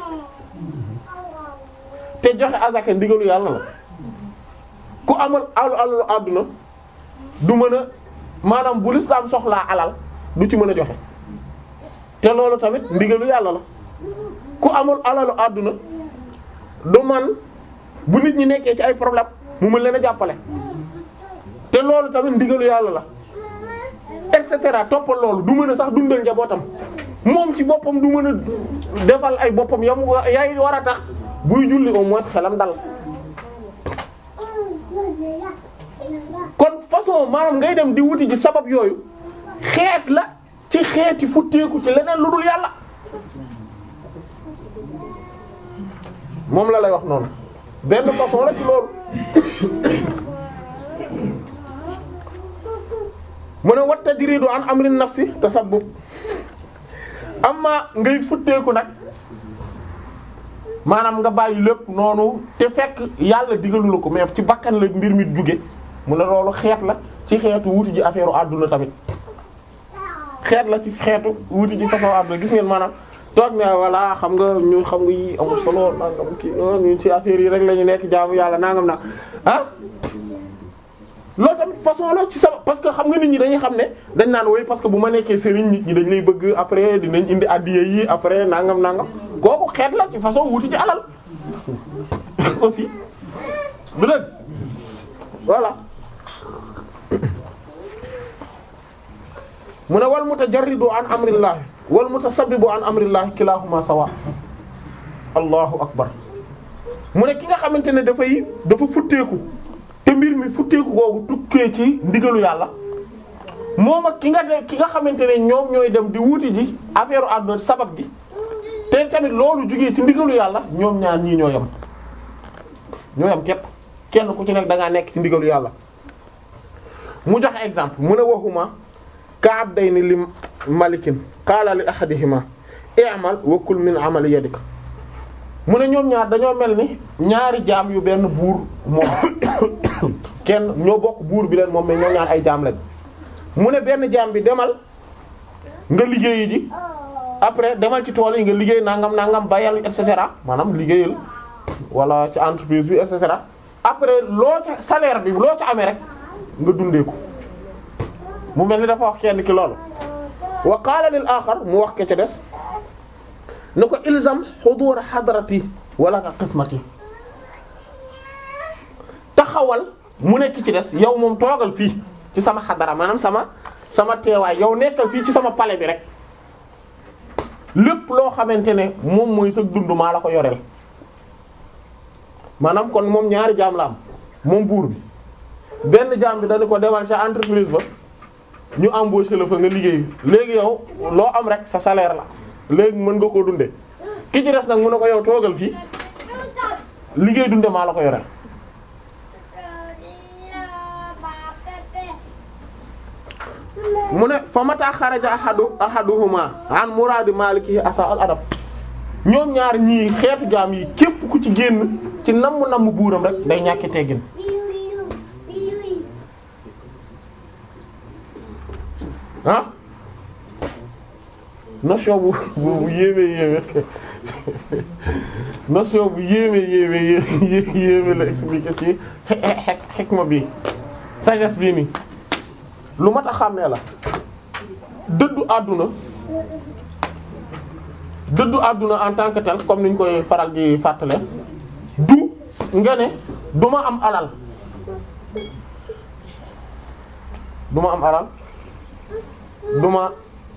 te joxe azaka ndigalu yàlla la ku amul alalu alalu àdduna du mën a maanaam bu lislaam soxlaa alal du ci mën a joxe te loolu tamit ndigalu yàlla la ku amul alalu àdduna du man bu nit ñi nekkee ci ay problème mu mën leen a jàppale te loolu tamit ndigalu yàlla la et cetera toppal loolu du mën a sax dundal njabootam moom ci boppam du mën a defal ay boppam yam yaay war a tax buy julli au moins xelam dal kon façon maanaam ngay dem di wuti ji sabab yooyu xeet la ci xeeti futteeku ci leneen lu dul yàlla moom la lay wax noonu benn façon la ci loolu mu ne wat tajridu an amrin nafsi tasabbub amma ngay futteeku nag maanaam nga bàyyi lépp noonu te fekk yàlla digalu la ko mais ci bakkan la mbir mi jóge mu ne loolu xeet la ci xeetu wuti ji affaire u àdduna tamit xeet la ci xeetu wuti ji façon àdduna gis ngeen maanaam toog ne voilà xam nga ñu xam nga yi amul solo nangam kii ñu ci affaire yi rek la ñu nekk jaamu yàlla nangam na ah loolu tamit façon la ci sama parce que xam nga nit ñi dañuy xam ne dañ naan woy parce que bu ma nekkee sëriñ nit ñi dañ lay bëgg après dinañ indi addiya yi après nangam nangam kooku xeet la ci façon wuti ci alal aussi du dëgg voilà mu ne wal mutajarridu an amrillah wal mutasabbibu an amrillah kilahuma sawa allahu akbar mu ne ki nga xamante ne dafay dafa futteeku te mbir mi futteeku googu tukkee ci ndigalu yàlla moom ak ki nga de ki nga xamante ne ñoom ñooy dem di wuti ji affaire àdduna sabab gi te tamit loolu jugee ci ndigalu yàlla ñoom ñaar ñii ñoo yem ñoo yem képp kenn ku ci nekk da ngaa nekk ci ndigalu yàlla mu joxe exemple mu ne waxuma ka abdayni li malikin qaala li ahadihima i'mal wa kul min amali yadik mu ne ñoom ñaar dañoo mel ni ñaari jaam yu benn buur moom kenn ñoo bokk buur bi leen moom mais ñoo ñaar ay jaam lañ mu ne benn jaam bi demal nga liggéeyi ji après demal ci tool yi nga liggéey nangam nangam bayal et cetera maanaam liggéeyal wala ci entreprise bi et cetera après loo ca salaire bi loo ca amee rek nga dundee ko mu mel ni dafa wax kenn ki loolu wa qaala lil axar mu wax ke ca des ne ko ilzam xudur xadarati wala ka qismati taxawal mu nekk ci des yow moom toogal fii ci sama xadara maanaam sama sama teewaay yow nekkal fii ci sama palais bi rek lépp loo xamante ne moom mooy sa dund maa la ko yoreel maanaam kon moom ñaari jaam la am moom buur bi benn jaam bi dañu ko demal ca entreprise ba ñu embauché la fa nga liggéey léegi yow loo am rek sa salaire la léegi mën nga koo dunde ki ci des nag mu ne ko yow toogal fii liggéey dunde maa la ko yore mu ne fa mata xaraja ahadu ahaduhuma an muradi maliki asa al adab ñoom ñaar ñii xeetu jaam yi képp ku ci génn ci namm namm buuram rek day ñàkki teggin ah notion bu bu bu yéeme yéeme notion bu yéeme yéeme yéeme yéeme la expliqué ci xikma bi sagesse bii nii lu mat a xàmmee la dëddu àdduna dëddu àdduna en tant que tel comme niñ koy faral di fàttale du nga ne du ma am alal du ma am alal du ma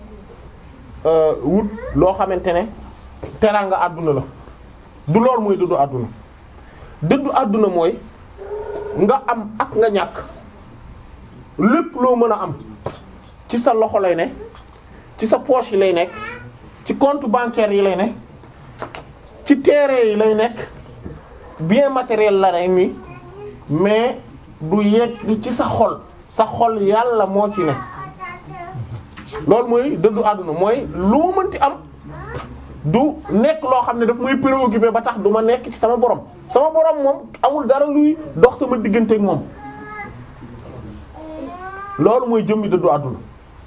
wut loo xamante ne teraanga àdduna la du lool mooy dëddu àdduna dëddu àdduna mooy nga am ak nga ñàkk lépp loo mën a am ci sa loxo lay ne ci sa poche yi lay nekk ci compte bancaire yi lay nekk ci terrain yi lay nekk bien matériel la rek ni mais du yegg ci sa xol sa xol yàlla moo ci ne loolu mooy dëddu àdduna mooy lu ma mënti am du nekk loo xam ne daf may préoccupé ba tax du ma nekk ci sama borom sama borom moom amul dara luy dox sama diggante ak moom loolu mooy jëmmi dëddu àdduna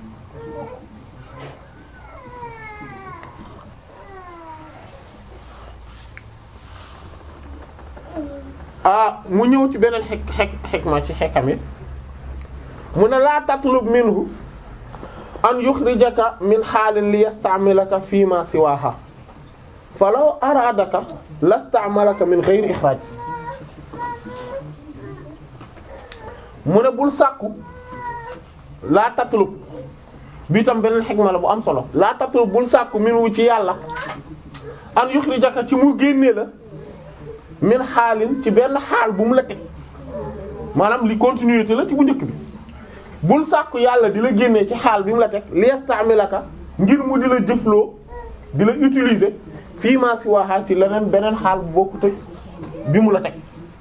ah mu ñëw ci beneen xek xek xekma ci xekam yi mu ne laa tatlub minhu an yukhrijaka min xaalin li yastamilaka fi ma siwaha falaw aradaka lastamalaka min ghayri ikhraj mu ne bul sàkku laa tatlub bi tam beneen xikma la bu am solo laa tatlub bul sàkku minhu ci yàlla an yukhrijaka ci mu génnee la min xaalin ci benn xaal bu mu la teg maanaam li continuité la ci bu njëkk bi bul sàkku yàlla di la génnee ci xaal bi mu la teg liestamilaka ngir mu di la jëfloo di la utiliser fii maa si waaxaa ci leneen beneen xaal bu bokkut ak bi mu la teg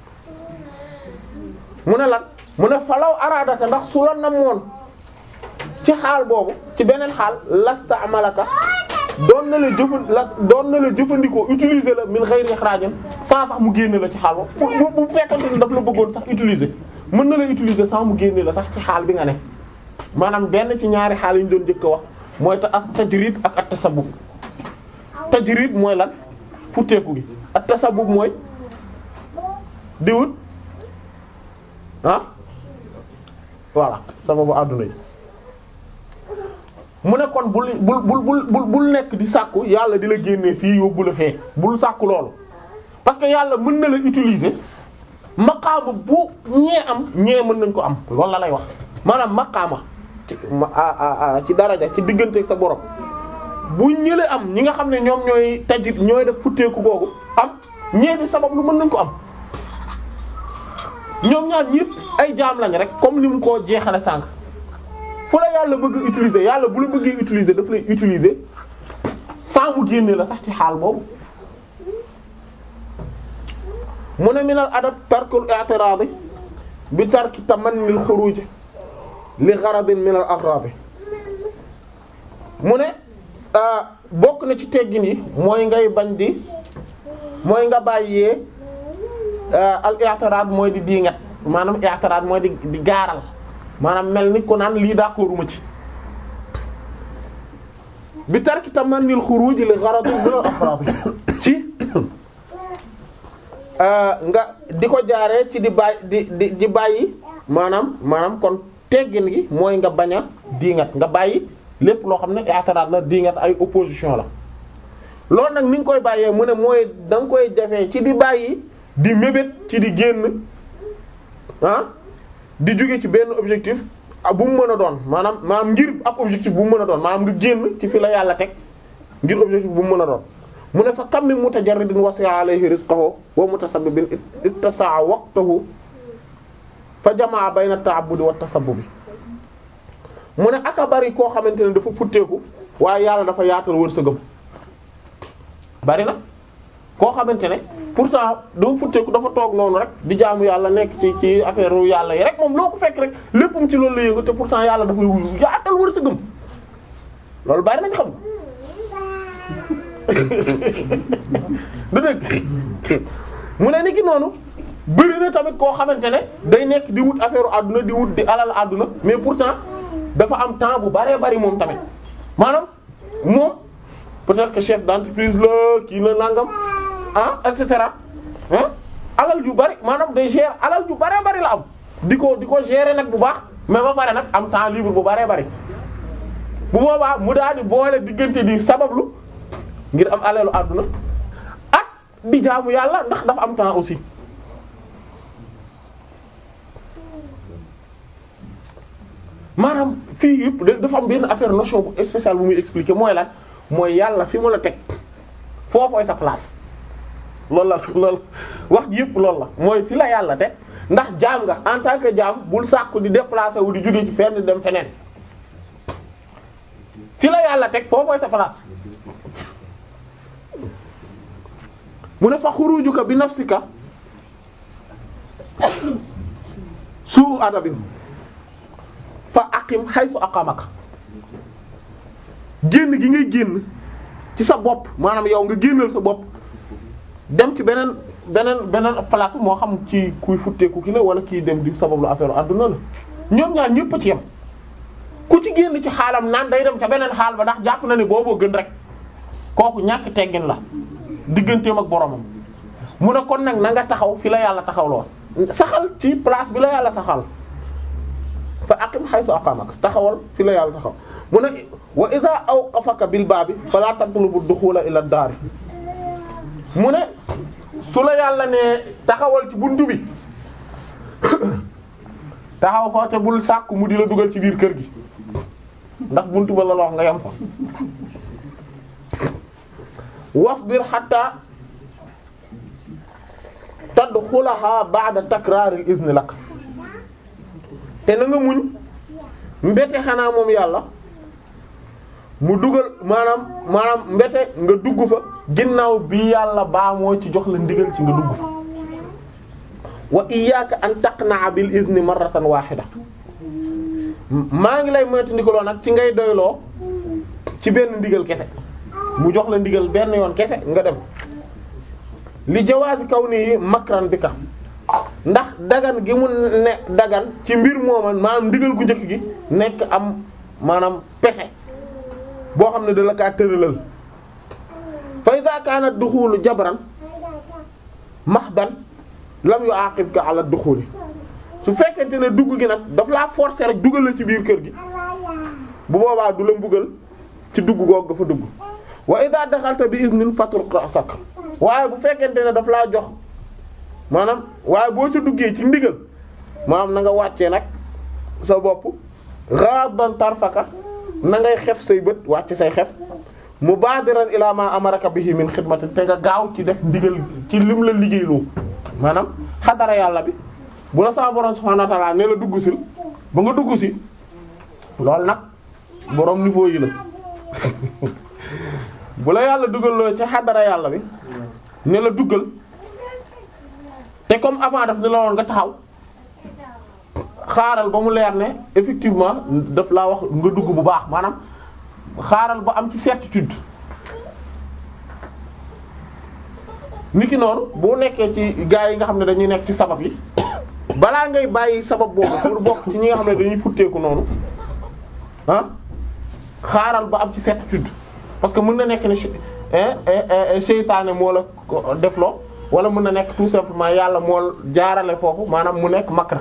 mu ne lan mu ne falaw araadaka ndax su la namoon ci xaal boobu ci beneen xaal lasta amalaka doon na la jëfan la doon na la jëfandikoo utiliser la min ghayri ikhrajin sans sax mu génne la ci xaal boobu bu bu fekkante ni daf la bëggoon sax utiliser mën na la utiliser sans mu génne la sax ci xaal bi nga ne maanaam benn ci ñaari xaal yi ñu doon njëkk a wax mooy ta ak tajrid ak at tasabbub tajrid mooy lan futteeku gi at tasabbub mooy di wut ah voilà sababu àdduna yi mu ne kon bul bul bul bul bul nekk di sàkku yàlla di la génnee fii yóbbu la fee bul sàkku loolu parce que yàlla mën na la utiliser maqaama bu ñee am ñee mën nañ ko am loolu la lay wax maanaam maqaama ci ci daraja ci diggante ak sa borom bu ñële am ñi nga xam ne ñoom ñooy tajit ñooy def futteeku googu am ñee di sabab lu mën nañ ko am ñoom ñaar ñépp ay jaam lañ rek comme ni mu ko jeexale sànq fu la yàlla bëgg utiliser yàlla bu la bëggee utiliser daf lay utiliser sans mu génne la sax ci xaal boobu mu ne minal adab tarkul i'tirad bi tarki tamannil xuruj li gharadin minal aghrab mu ne bokk na ci teggin yi mooy ngay bañ di mooy nga bàyyee al i'tirad mooy di diingat maanaam i'tirad mooy di di gaaral maanaam mel ni ko naan lii d'accorduma ci bi tarki tamannil xuruj li gharadin minal aghrab ci nga di ko jaaree ci di bàyyi di di di bàyyi maanaam maanaam kon teggin gi mooy nga bañ a diingat nga bàyyi lépp loo xam ne i'tirad la diingat ay opposition la loolu nag ni nga koy bàyyee mu ne mooy da nga koy jafee ci di bàyyi di mébét ci di génn ah di jóge ci benn objectif bu mu mën a doon maanaam maanaam ngir ab objectif bu mu mën a doon maanaam nga génn ci fi la yàlla teg ngir objectif bu mu mën a doon mu ne fa kam min mutajarridin wasi'a alayhi rizquhu wa mutasabbibin ittasa'a waqtuhu fa jamaa bayna at-ta'abbudi wa at-tasabbubi mu ne aka bari koo xamante ne dafa futteeku waaye yàlla dafa yaatal wërsëgam bari na koo xamante ne pourtant dafa futteeku dafa toog noonu rek di jaamu yàlla nekk ci ci affaire ru yàlla yi rek moom loo ko fekk rek léppam ci loolu la yëngu te pourtant yàlla dafa yaatal wërsëgam loolu bari nañ xam du dëgg mu ne ni ki noonu bëri na tamit koo xamante ne day nekk di wut affaire àdduna di wut di alal àdduna mais pourtant dafa am temps bu baree bari moom tamit maanaam moom peut-être que chef d'entreprise la kii na nangam ah et cetera ah alal ju bari maanaam day gérer alal ju baree bari la am di ko di ko gérer nag bu baax mais ba pare nag am temps libre bu baree bari bu boobaa mu daal di boole diggante di sabablu ngir am alalu àdduna ak di jaamu yàlla ndax dafa am temps aussi maanaam fii yëpp dafa am benn affaire notion bu spéciale bu muy expliquer mooy lan mooy yàlla fi mu la teg foofooy sa place loolu la loolu wax ji yëpp loolu la mooy fi la yàlla teg ndax jaam nga en tant que jaam bul sàkku di déplacer wu di jóge ci fenn dem feneen fi la yàlla teg foofooy sa place mu ne fa xurujuka bi nafsika suu adabin fa aqim haythu aqamaka génn gi ngay génn ci sa bopp maanaam yow nga génnal sa bopp dem ci beneen beneen beneen place moo xam ci kuy futteeku ki la wala kii dem di sabablu affaire adduna la ñoom ñaar ñëpp a ci yem ku ci génn ci xaalam naan day dem ca beneen xaal ba ndax jàpp na ne booboo gën rek kooku ñàkk teggin la digganteem ak boromam mu ne kon nag na nga taxaw fi la yàlla taxaw lool saxal ci place bi la yàlla saxal fa aqim haythu aqamaka taxawal fi la yàlla taxaw mu ne wa idha awqafaka bil baabi fala tatlubu dukhula ila ad-dar mu ne su la yàlla ne taxawal ci buntu bi taxaw fa te bul sàkku mu di la dugal ci biir kër gi ndax buntu ba la wax nga yam fa wasbir hatta tadxulaha ba'da takraaril izni lak te na nga muñ mbete xanaa moom yàlla mu dugal maanaam maanaam mbete nga dugg fa ginnaaw bi yàlla baa moo ci jox la ndigal ci nga dugg fa wa iyyaka an taqna'a bil izni marratan wahida maa ngi lay moytu ndigaloo nag ci ngay doyloo ci benn ndigal kese mu jox la ndigal benn yoon kese nga dem li jawaasi kaw nii makran bi ka ndax dagan gi mu ne dagan ci mbir mooman maanaam ndigal gu njëkk gi nekk am maanaam pexe boo xam ne da la kaa tëralal fa iza kaana duxulu jabran mahban lam yu aqibka ala duxuli su fekkente ne dugg gi nag daf laa forcer rek dugal la ci biir kër gi bu boobaa du la mbugal ci dugg goog dafa dugg wa idha daxalta bi iznin fatruq ra'sak waaye bu fekkente ne daf laa jox maanaam waaye boo ca duggee ci ndigal maanaam na nga wàccee nag sa bopp ghadan tarfaka na ngay xef say bët wàcc say xef mubadiran ila ma amaraka bihi min xidmatin te nga gaaw ci def ndigal ci lim la liggéeyloo maanaam xadara yàlla bi bu la sa borom subhanahu wa ta'ala ne la dugg sil ba nga dugg si loolu nag borom niveau yi la bu la yàlla dugal loo ci xadara yàlla bi ne la duggal te comme avant daf ne la woon nga taxaw xaaral ba mu leer ne effectivement daf laa wax nga dugg bu baax maanaam xaaral ba am ci certitude niki noonu boo nekkee ci gaa yi nga xam ne dañuy nekk ci sabab yi balaa ngay bàyyi sabab boobu pour bokk ci ñi nga xam ne dañuy futteeku noonu ah xaaral ba am ci certitude parce que mën na nekk ne seytaane moo la ko defloo wala mën na nekk tout simplement yàlla moo jaarale foofu maanaam mu nekk makra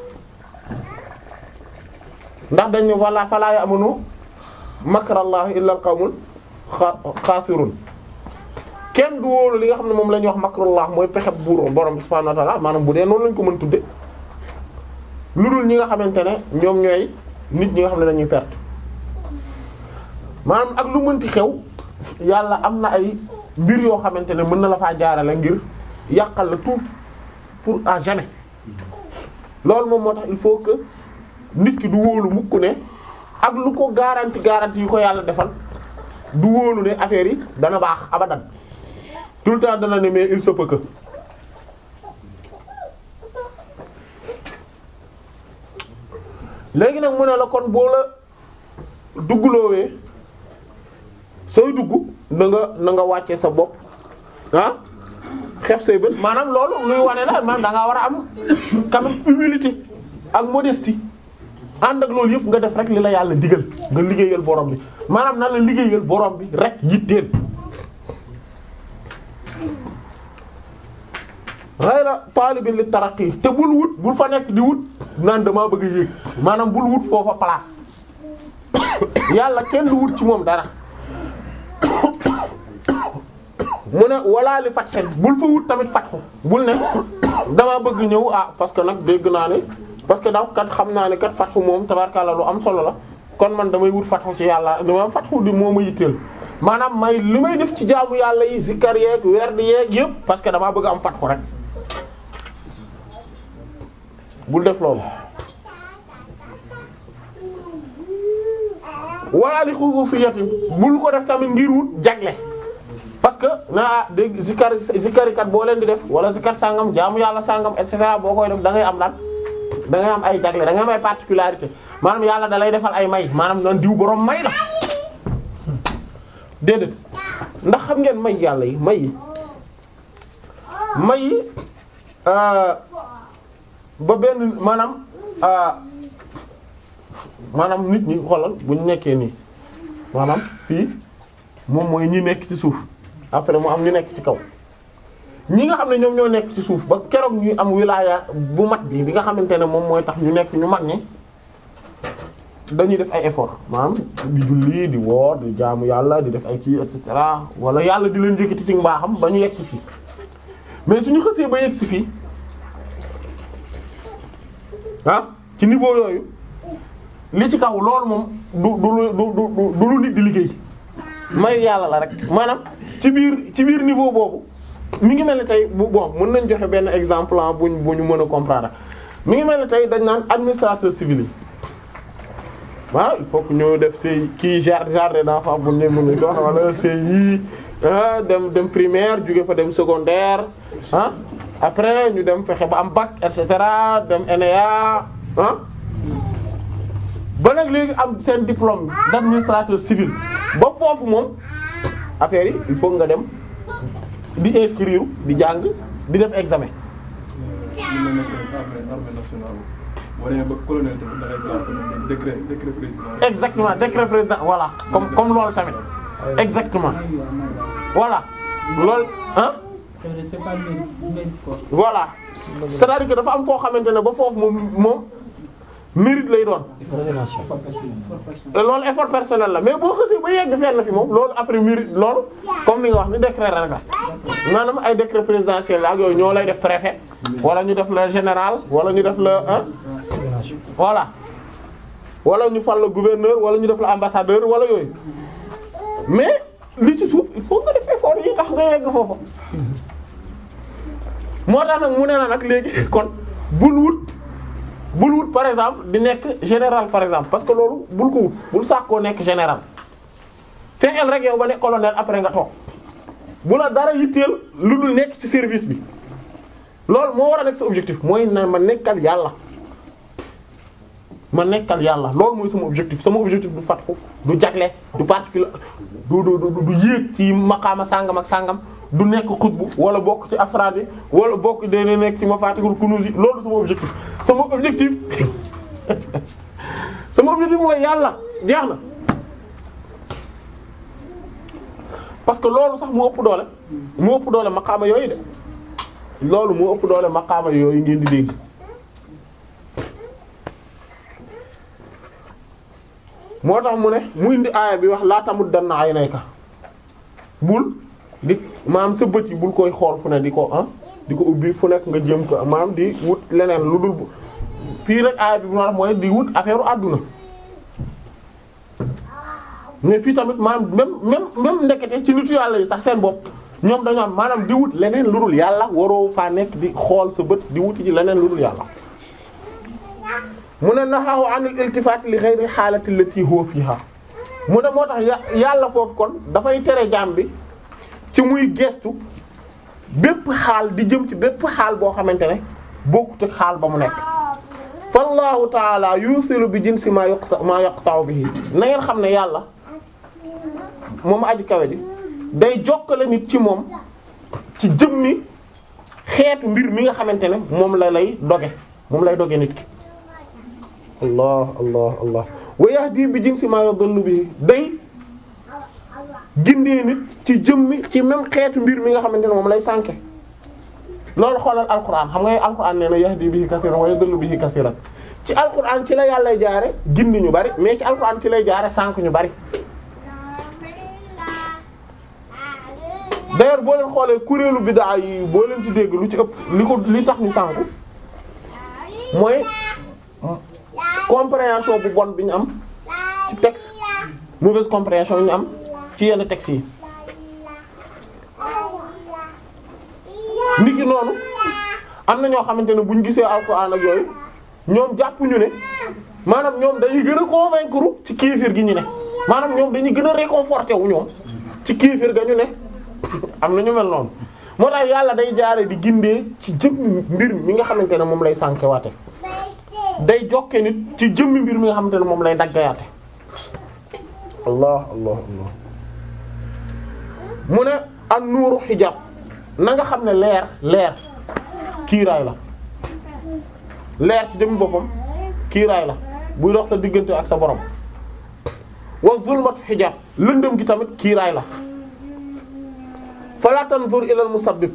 ndax dañ ne wala falaa ya'munu makrallahi illa al qawmul xaasirun kenn du wóolu li nga xam ne moom la ñuy wax makrullah mooy pexe buur borom bi subhanahu wa ta'ala maanaam bu dee noonu lañ ko mën tudde lu dul ñi nga xamante ne ñoom ñooy nit ñi nga xam ne dañuy perte maanaam ak lu mënti xew yàlla am na ay mbir yoo xamante ne mën na la faa jaarale ngir yàqal la tout pour à jamais loolu moom moo tax il faut que nit ki du wóolu mukk ne ak lu ko garanti garanti yu ko yàlla defal du wóolu ne affaire yi dana baax abadan tout le temps dana ne mais il se peut que léegi nag mu ne la kon boo la duggloowee sooy dugg na nga na nga wàcce sa bopp ah xef say bët maanaam loolu luy wane la maanaam da ngaa war a am quand même humilité ak modestie ànd ak loolu yëpp nga def rek li la yàlla digal nga liggéeyal borom bi maanaam na la liggéeyal borom bi rek yitteel ghayra talibin li taraqi te bul wut bul fa nekk di wut naan damaa bëgg a yéeg maanaam bul wut foofa place yàlla kenn du wut ci moom dara mu ne wala li fatxen bul fa wut tamit fatxu bul ne damaa bëgg ñëw ah parce que nag dégg naa ne parce que daw kat xam naa ne kat fatxu moom tabarkalla lu am solo la kon man damay wut fatxu ci yàlla dama fatxu di moo ma yitteel maanaam may li may def ci jaamu yàlla yi zikkar yeeg werd yeeg yëpp parce que damaa bëgg am fatxu rek bul def loolu wala li xusuusiyatin bul ko def tamit ngir wut jagle parce que naa dégg zikar zikarikat boo leen di def wala zikar sangam jaamu yàlla sangam et cetera boo koy def da ngay am lan da ngay am ay jagle da ngay am ay particularité maanaam yàlla da lay defal ay may maanaam nan diw borom may la déedéet ndax xam ngeen may yàlla yi may yi may yi ba benn maanaam maanaam nit ñi xoolal bu ñu nekkee nii maanaam fii moom mooy ñi nekk ci suuf après mu am ñu nekk ci kaw ñi nga xam ne ñoom ñoo nekk ci suuf ba keroog ñuy am wilaya bu mat bi bi nga xamante ne moom mooy tax ñu nekk ñu mag ñi dañuy def ay effort maanaam di julli di woor di jaamu yàlla di def ay kii et cetera wala yàlla di leen jëkkati ci mbaaxam ba ñu yegg si fii mais suñu xësee ba yegg si fii ah ci niveau yooyu li ci kaw loolu moom du du du du du lu nit di liggéey may yàlla la rek maanaam ci biir ci biir niveau boobu mi ngi mel ni tey bu bon mën nañ joxe benn exemple ah buñ bu ñu mën a comprendre mi ngi mel ni tey dañ naan administrateur civil yi waaw il faut que ñu def say kii jardin jardin d'enfants bu ñu mën a ko wax wala CI ah dem dem primaire jóge fa dem secondaire ah après ñu dem fexe ba am bac et cetera dem NEA ah. ba nag léegi am seen diplôme d'administrateur civil ba foofu moom affaire yi il faut nga dem di inscrire di jàng di def examen. mën na nekk armée armée nationale boo demee ba colonel tamit da ngay jaar tamit décret décret président. exactement décret président voilà comme comme loolu tamit exactement voilà loolu ah. c'est pas mérite mérite quoi. voilà c'est-à-dire que dafa am foo xamante ne ba foofu moom moom mérite lay doon. loolu effort personnel la mais boo xasee ba yegg fenn fi moom loolu après mérite loolu comme ni nga wax ni décret rek la maanaam ay décret présidentiel la ak yooyu ñoo lay def préfet wala ñu def la général wala ñu def la ah voilà wala ñu fal la gouverneur wala ñu def la ambassadeur wala yooyu mais li ci suuf il faut nga def effort yi tax nga yegg foofu moo tax nag mu ne la nag léegi kon bul wut bul wut par exemple di nekk général par exemple parce que loolu bul ko wut bul sax koo nekk général fexeel rek yow ba nekk colonel après nga toog bu la dara yitteel lu dul nekk ci service bi loolu moo war a nekk sa objectif mooy na ma nekkal yàlla ma nekkal yàlla loolu mooy sama objectif sama objectif du fatxu du jagle du particulier du du du du yéeg ci maqaama sàngam ak sàngam du nekk xutbu wala bokk ci afraad yi wala bokk dee nekk ci mafatihul kunuz yi loolu sama objectif sama objectif sama objectif mooy yàlla jeex na parce que loolu sax moo ëpp doole moo ëpp doole maqaama yooyu de loolu moo ëpp doole maqaama yooyu ngeen di dégg moo tax mu ne mu indi aaya bi wax laa tamut danna ay nayka bul di maanaam sa bët yi bul koy xool fu ne di ko ah di ko ubbi fu nekk nga jëm ko maanaam di wut leneen lu dul fii rek aaya bi mu wax mooy di wut affaire u àdduna mais fii tamit maanaam même même même ndekete ci nitu yàlla yi sax seen bopp ñoom dañoo am maanaam di wut leneen lu dul yàlla waroo faa nekk di xool sa bët di wuti ci leneen lu dul yàlla mu ne naxaahu anil iltifaat li ghayri xaalati allati huwa fiha mu ne moo tax yàlla foofu kon dafay tere jaam bi ci muy gestu bépp xaal di jëm ci bépp xaal boo xamante ne bokkut ak xaal ba mu nekk fallahu taala yusilu bi jinsi ma yaqta ma yaqta'u bihi na ngeen xam ne yàlla moom aji kawe ji day jokkale nit ci moom ci jëmmi xeetu mbir mi nga xamante ne moom la lay doge moom lay doge nit ki allah allah allah wa yahdi bi jinsi ma yadullu bihi day gindee nit ci jëmmi ci même xeetu mbir mi nga xamante ne moom lay sànke loolu xoolal alquran xam nga alquran nee na yahdi bihi kathiran wa yadullu bihi kathiran ci alquran ci la yàllay jaare gindi ñu bari mais ci alquran ci lay jaare sànk ñu bari d'ailleurs boo leen xoolee kuréelu bid'a yi boo leen ci dégg lu ci ëpp li ko li tax ñu sànku mooy compréhension bu bon bi ñu am ci texte mauvaise compréhension yi ñu am ci yenn textes yi nit ki noonu am na ñoo xamante ne bu ñu gisee alxuraan ak yooyu ñoom jàppuñu ne maanaam ñoom dañuy gën a convaincre ci kéefir gi ñu ne maanaam ñoom dañuy gën a réconforté wu ñoom ci kéefir ga ñu ne am na ñu mel noonu moo tax yàlla day jaare di gindee ci jëm mbir mi nga xamante ne moom lay sànke waate day jokke nit ci jëmmi mbir mi nga xamante ne moom lay daggayaate allah allah allah mu ne an nuuru xijaab na nga xam ne leer leer kiiraay la leer ci jëmmi boppam kiiraay la buy dox sa diggante ak sa borom wa zulmatu xijaab lëndëm gi tamit kiiraay la fala tanzur ilal musabbib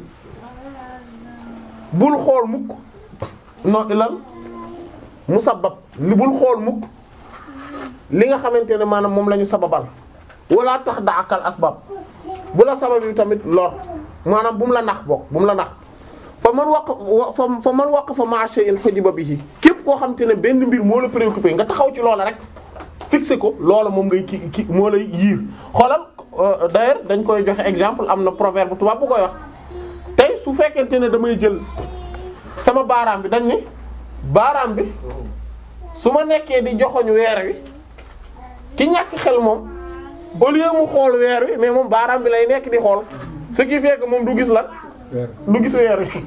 bul xool mukk non ilal musabbab li bul xool mukk li nga xamante ne maanaam moom la ñu sababal wala tax da akal asbab bu la sabab yi tamit lor maanaam bu mu la nax bokk bu mu la nax fa man waq fa man waq fa ma shay'in hujiba bihi képp koo xamante ne benn mbir moo la préoccupé nga taxaw ci loola rek fixé ko loola moom ngay ki ki moo lay yiir xoolal d'ailleurs dañ koy joxe exemple am na proverbe tubaab bu koy wax tey su fekkente ne damay jël sama baaraam bi dañ ne baaraam bi su ma nekkee di joxoñ weer wi ki ñàkk xel moom au lieu mu xool weer wi mais moom baaraam bi lay nekk di xool ce qui fait que moom du gis lan du gis weer wi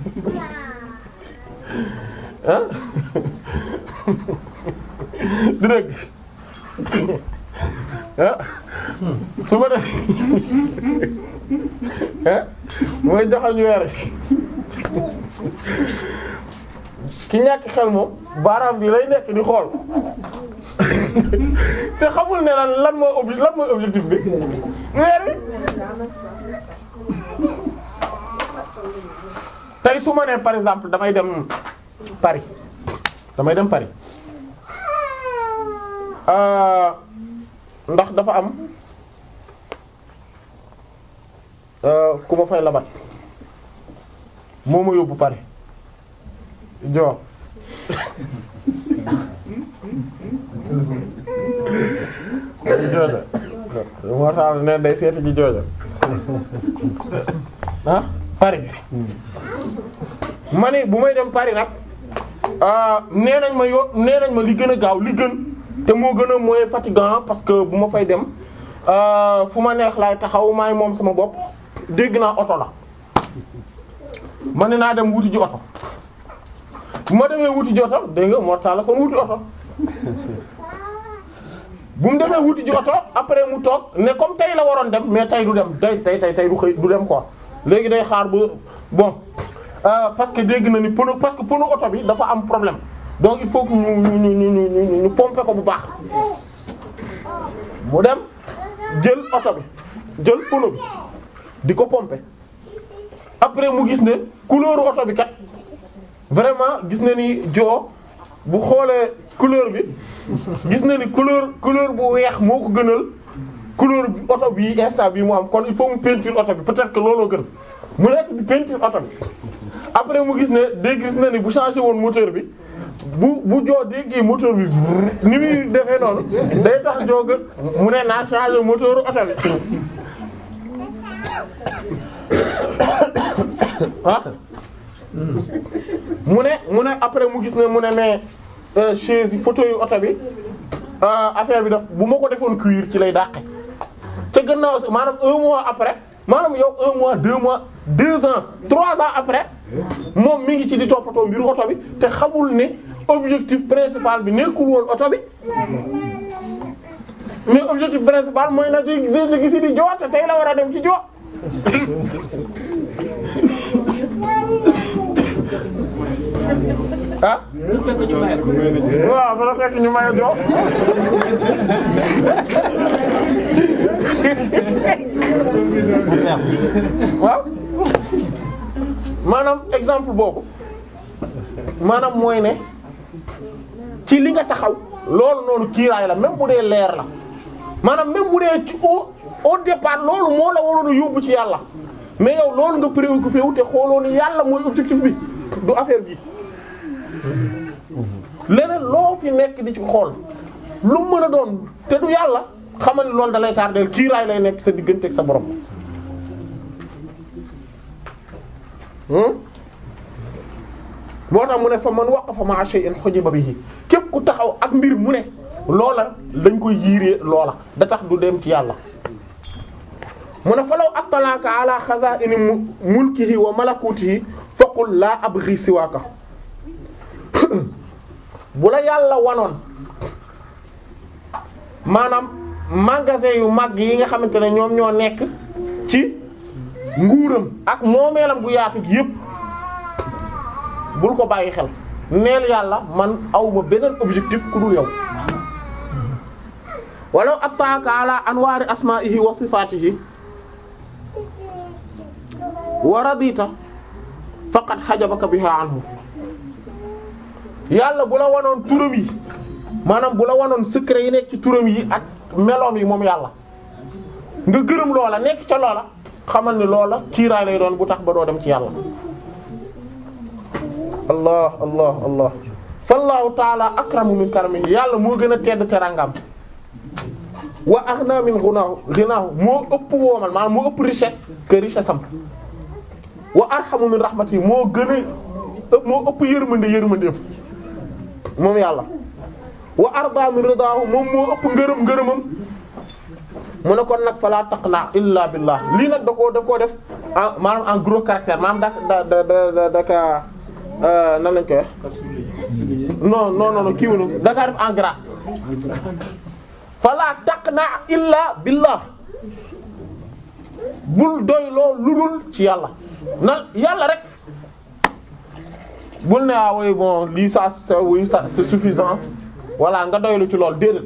ah du dëgg ah su ma def ah mooy joxoñ weer wi ki ñàkk xel moom baaraam bi lay nekk di xool te xamul ne lan lan mooy obje lan mooy objectif bi weer wi tey su ma nee par exemple damay dem Paris damay dem Paris ndax dafa am ku ma fay labat moo ma yóbbu Paris joo jooja moo tax ne day seeti ji jooja ah Paris ma ni bu may dem Paris nag nee nañ ma yo nee nañ ma li gën a gaaw li gën te moo gën a mooy fatigant parce que bu ma fay dem fu ma neex laay taxaw maay moom sama bopp dégg naa oto la ma ne naa dem wuti ji oto bu ma demee wuti ji oto dégg nga mortal la kon wuti oto bu mu demee wuti ji oto après mu toog ne comme tey la waroon dem mais tey du dem tey tey tey tey du xëy du dem quoi léegi day xaar ba bon parce que dégg na ni pneu parce que pneu oto bi dafa am problème donc il faut que ñu ñu ñu ñu ñu pomper ko bu baax mu dem jël oto bi jël pneu bi di ko pomper après mu gis ne couleur oto bi kat vraiment gis na ni joo bu xoolee couleur bi gis na ni couleur couleur bu weex moo ko gënal couleur bi oto bi instant bi mu am kon il faut mu peinture oto bi peut-être que looloo gën mu nekk di peinture oto bi après mu gis ne dégg gis na ni bu changé woon moteur bi bu bu joo déggee moteur bi ni muy defee noonu day tax joo gën mu ne naa changé moteur oto bi ah mu ne mu ne après mu gis ne mu ne mais euh, chaise yi photo yu oto bi euh, affaire bi daf bu ma ko defoon cuir ci lay dàqe ca gannaaw si maanaam un mois après maanaam yow un mois deux mois deux ans trois ans après moom mi ngi ci di toppatoo mbiru oto bi te xamul ne objectif principal bi nekkul woon oto bi mais objectif principal mooy na ci ci gisi di joo te tey la war a dem ci joo ah bu fekk ñu bàyyi ko. waaw fa la fekk ñu may joo waaw maanaam exemple boobu maanaam mooy ne ci li nga taxaw loolu noonu kiiraay la même bu dee leer la maanaam même bu dee ci au au départ loolu moo la waroon a yóbbu ci yàlla mais yow loolu nga préoccupé wu te xooloo ni yàlla mooy objectif bi du affaire bi leneen loo fi nekk di ci xool lu mu mën a doon te du yàlla xamal ni loolu da lay tardeel kiiraay lay nekk sa diggante ak sa borom. Hmm? moo tax mu ne fa man waqafa ma'a shay'in hujiba bihi képp ku taxaw ak mbir mu ne loola dañ koy yiiree loola da tax du dem ci yàlla mu ne falaw attalaka ala khaza'ini mu- mulkihi wa malakutihi faqul la abghi siwaka bu la yàlla wanoon maanaam magasin yu mag yi nga xamante ne ñoom ñoo nekk ci nguuram ak moomeelam gu yaatu gi yépp bul ko bàyyi xel neel yàlla man awma beneen objectif ku dul yow walaw attaaka ala anwaari asma'ihi wa sifatihi wa radita faqad hajabaka biha anhu yàlla bu la wanoon turam yi maanaam bu la wanoon secret yi nekk ci turam yi ak meloom yi moom yàlla nga gërëm loola nekk ca loola xamal ni loola kiiraay lay doon bu tax ba doo dem ci yàlla allah allah allah fallahu taala akramu min karamihi yàlla moo gën a tedd terangam wa aghna min ghunahu ghinahu moo ëpp woomal maanaam moo ëpp richesse que richesse am wa arhamu min rahmatihi moo gën a ëpp moo ëpp yërmande yërmande yëpp moom yàlla wa arda min ridahu moom moo ëpp ngërëm ngërëmam mu ne kon nag fala taqna illa billah lii nag da koo da koo def en maanaam en gros caractère maanaam da da da da daka nan lañ koy wax non non non kii wala da kaa def en gras fala taqna illa billah bul doy loo ludul ci yàlla na yàlla rek bul ne ah oui bon lii ça c'est oui ça c'est suffisant voilà nga doylu ci lool déedéet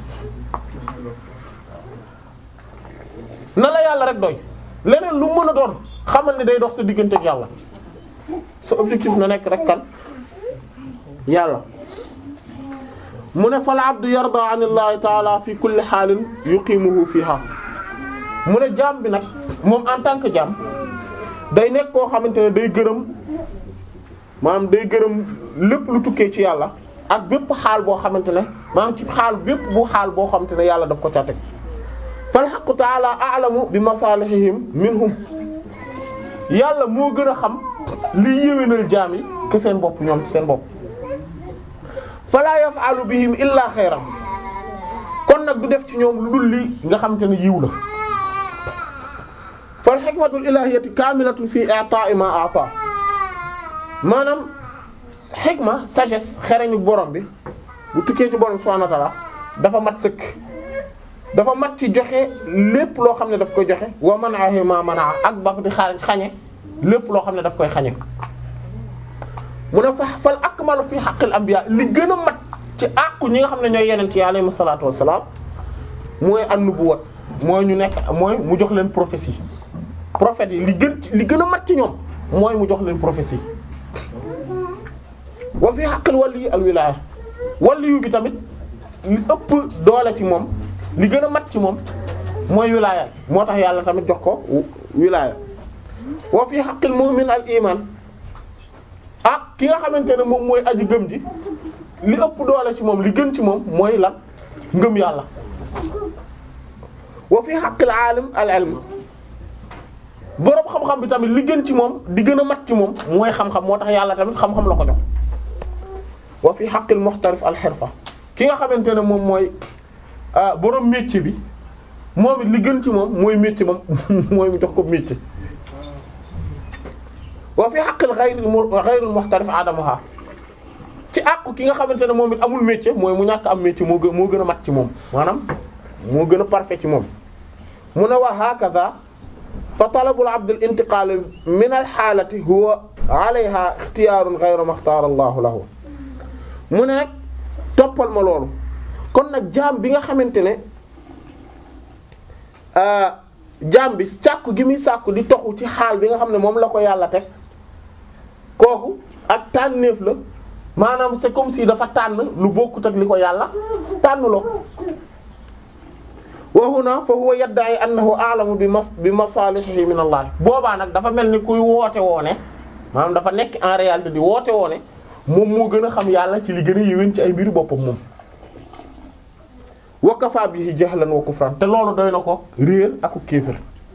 na la yàlla rek doy leneen lu mën a doon xamal ni day dox sa diggante ak yàlla sa objectif na nekk rek kan yàlla mu ne fal abdu yarda an illahi taala fi kulli xaalin yuqimuhu fiha mu ne jaam bi nag moom en tant que jaam day nekk koo xamante ne day gërëm maanaam day gërëm lépp lu tukkee ci yàlla ak bépp xaal boo xamante ne maanaam ci xaal bépp bu xaal boo xamante ne yàlla daf ko ca teg fal haqqu ta'ala a'lamu bi masalihihim minhum yàlla moo gën a xam liy yéwénal jaam yi que seen bopp ñoom ci seen bopp fala yaf'alu bihim illa xayran kon nag du def ci ñoom lu dul li nga xamante ne yiw la fal hikmatul ilahiyyati kamilatun fi i'ta'i ma a'ta maanaam xikma sagesse xereñu borom bi bu tukkee ci borom subhanahu wa ta'ala dafa mat sëkk dafa mat ci joxe lépp loo xam ne daf koy joxe wa man'ahu ma man'a ak ba di xaar xañe lépp loo xam ne daf koy xañe mu ne fa fal akmalu fi haqqil anbiya li gën a mat ci àqu ñi nga xam ne ñooy yeneen ci alayhi salaatu wassalaam mooy an-nubuwwat mooy ñu nekk mooy mu jox leen prophétie prophètes yi li gën li gën a mat ci ñoom mooy mu jox leen prophétie wa fi haqqil wali al wilaya waliyu bi tamit li ëpp doole ci moom li gën a mat ci moom mooy wilaya moo tax yàlla tamit jox ko wilaya wa fi haqqil mu'min al iman ah ki nga xamante ne moom mooy aji gëm ji li ëpp doole ci moom li gën ci moom mooy lan ngëm yàlla wa fi haqqil alim al ilm boroom xam-xam bi tamit li gën ci moom di gën a mat ci moom mooy xam-xam moo tax yàlla tamit xam-xam la ko jox wa fi haqqil muhtarif al hirfa ki nga xamante ne moom mooy borom métier bi moom it li gën ci moom mooy métier moom mooy mu jox ko métier wa fi haqqil ghayril ghayril muhtarif adamuha ci àqu ki nga xamante ne moom it amul métier mooy mu ñàkk am métier moo gën moo gën a mat ci moom maanaam moo gën a parfait ci moom mu ne wa hakaza fa talabul abd al intiqal min al halati huwa alayha ikhtiyarun ghayra ma ikhtara Allahu lahu mu ne nag toppal ma loolu kon nag jaam bi nga xamante ne jaam bi sàkku gi muy sàkku di toxu ci xaal bi nga xam ne moom la ko yàlla teg kooku ak tànneef la maanaam c'est comme si dafa tànn lu bokkut ak li ko yàlla tànn loo wa huna fa huwa yadda'i annahu a'lamu bi mas bi masalihihi min Allah boobaa nag dafa mel ni kuy woote woone maanaam dafa nekk en réalité di woote woone moom moo gën a xam yàlla ci li gën a yéwén ci ay mbiru boppam moom wa kafa bihi jahlan wa kufran te loolu doy na ko réer ak kéefër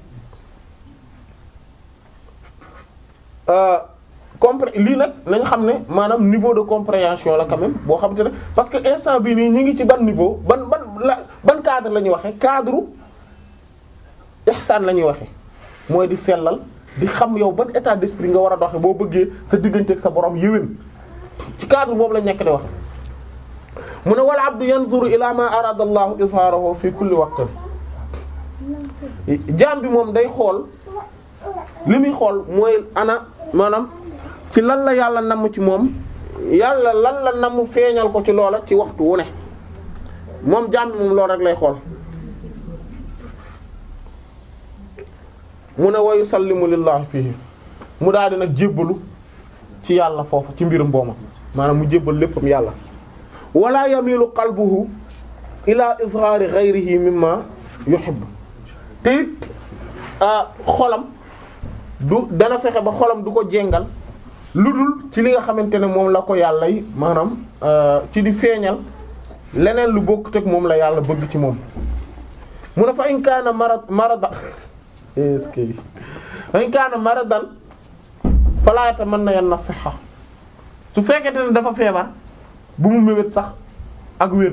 compré lii nag nañ xam ne maanaam niveau de compréhension la quand même boo xam te ne parce que instant bii nii ñu ngi ci ban niveau ban ban la ban cadre la ñuy waxee cadre ihsaan la ñuy waxee mooy di sellal di xam yow ban état d'esprit nga war a doxe boo bëggee sa diggante ak sa borom yéwén ci cadre boobu lañ nekk di waxe mu ne wal abdu yanzuru ila ma arada allahu izharahu fi kulli waqtin jaam bi moom day xool li muy xool mooy ana maanaam ci lan la yàlla namm ci moom yàlla lan la namm feeñal ko ci loola ci waxtu wu ne moom jaam bi moom loolu rek lay xool mu ne wa yusallimu lillahi fihi mu daal di nag jébbalu ci yàlla foofu ci mbirum booma maanaam mu jébbal léppam yàlla wala yamilu qalbuhu ila izhari ghayrihi mimma yuhibbu te it xolam du dana fexe ba xolam du ko jengal lu dul ci li nga xamante ne moom la ko yàlla yi maanaam ci di feeñal leneen lu bokkut ak moom la yàlla bëgg ci moom mu ne fa in kaana marad maradan est-ce que fa in kaana maradan fala yatamanna yanna sihha su fekkente ne dafa feebar bu mu mébét sax ak wér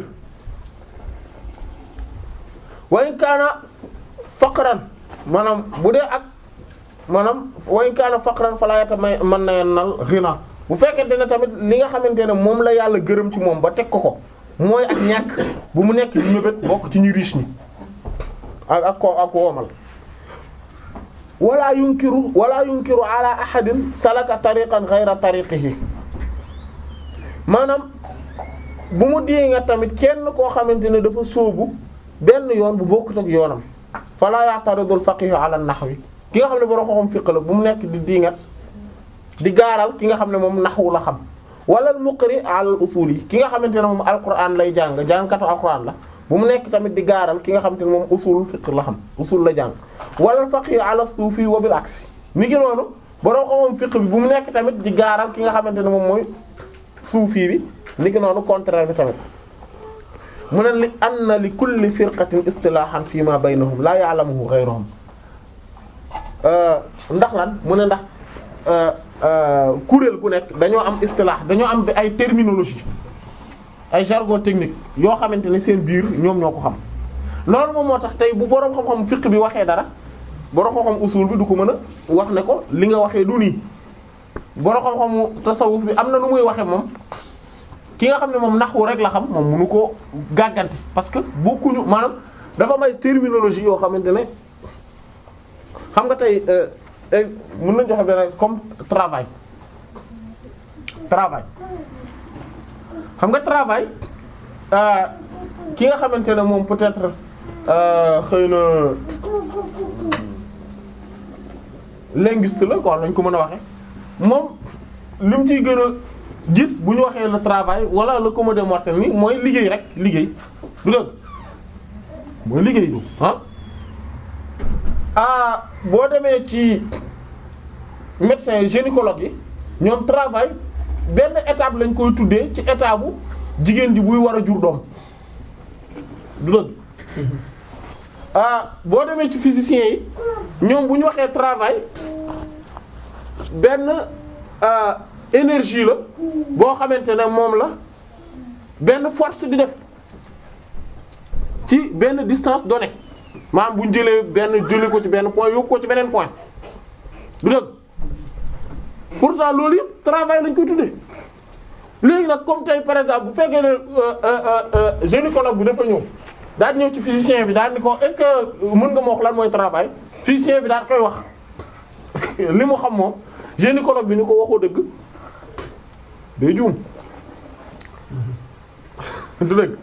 wa in kaana faqran maanaam bu dee ak maanaam wa in kaana faqran fala yatamanna yannal ghina bu fekkente ne tamit li nga xamante ne moom la yàlla gërëm ci moom ba teg ko ko mooy ak ñàkk bu mu nekk di mébét bokk ci ñu riche ñi ak ak ko ak woomal wala yunkiru wala yunkiru ala ahadin salaka tariqan ghayra tariqihi maanaam bu mu dee nga tamit kenn koo xamante ne dafa sóobu benn yoon bu bokkut ak yoonam fala ya'taridul faqih ala nahwi ki nga xam ne borom xam fiq la bu mu nekk di diingat di gaaral ki nga xam ne moom naxwu la xam wala al muqri ala usul yi ki nga xamante ne moom alquran lay jàng jàngkatu alquran la bu mu nekk tamit di gaaral ki nga xamante ne moom usul fiq la xam usul la jàng wala al faqih ala suufi wa bil aksi mi ngi noonu borom xam fiq bi bu mu nekk tamit di gaaral ki nga xamante ne moom mooy suufi bi ni ki noonu contraire bi tamit mu ne li anna li kulli firqatin istilahan fi ma baynahum la ya'lamuhu ghayruhum ndax lan mu ne ndax kuréel gu nekk dañoo am istilah dañoo am ay terminologie ay jargon technique yoo xamante ne seen biir ñoom ñoo ko xam loolu moom moo tax tey bu boroom xam-xam fiqh bi waxee dara boroom xam-xam usul bi du ko mën a wax ne ko li nga waxee du nii boroom xam-xamu tasawuf bi am na nu muy waxee moom ki nga xam ne moom naxwu rek la xam moom mënu ko gàgganti parce que bokkuñu maanaam dafa may terminologie yoo xamante ne xam nga tey mën nañu joxe benn comme travail travail xam nga travail ki nga xamante ne moom peut-être xëy na linguiste la quoi lañ ko mën a waxe moom li mu ciy gën a gis bu ñu waxee le travail wala le commun des mortels ni mooy liggéey rek liggéey du dëgg mooy liggéey du ah ah boo demee ci médecin gynécologue yi ñoom travail benn étape lañ koy tuddee ci étape bu jigéen ji buy war a jur doom du dëgg ah boo demee ci physiciens yi ñoom bu ñu waxee travail benn énergie la boo xamante ne moom la benn force di def ci benn distance donnée maanaam bu ñu jëlee benn jëlee ko ci benn point yóbbu ko ci beneen point du dëgg pourtant loolu yëpp travail lañ koy tuddee léegi nag comme tey par exemple bu fekkee ne gynécologue bi dafa ñëw daal ñëw ci physicien bi daal ni ko est-ce que mën nga ma wax lan mooy travail physicien bi daal koy wax li mu xam moom gynécologue bi ni ko waxoo dëgg day juum du dëgg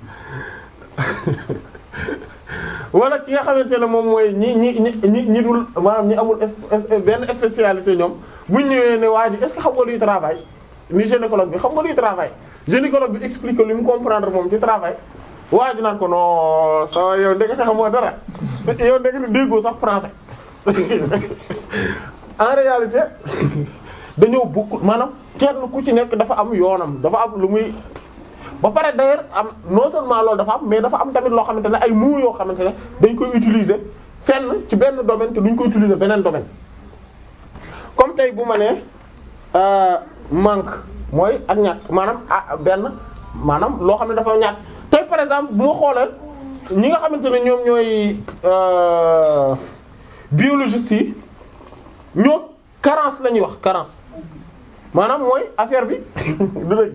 wala ki nga xamante ne moom mooy ñi ñi ñi ñi ñi dul maanaam ñi amul benn spécialité ñoom buñ ñëwee ne waa ji est-ce que xam nga luy travail ni gynécologue bi xam nga luy travail gynécologue bi explique li mu comprendre moom ci travail waa ji naan ko non sa yow ndekete xamoo dara yow ndekete déggoo sax français en réalité dañoo bokk maanaam kenn ku ci nekk dafa am yoonam dafa am lu muy ba pare d'ailleurs am non seulement loolu dafa am mais dafa am tamit loo xamante ne ay mots yoo xamante ne dañ koy utiliser fenn ci benn domaine te duñ koy utiliser beneen domaine comme tey bu ma nee manque mooy ak ñàkk maanaam ah benn maanaam loo xam ne dafa ñàkk tey par exemple bu ma xoolee ñi nga xamante ne ñoom ñooy biologistes yi ñoo carence la ñuy wax carence maanaam mooy affaire bi du dëgg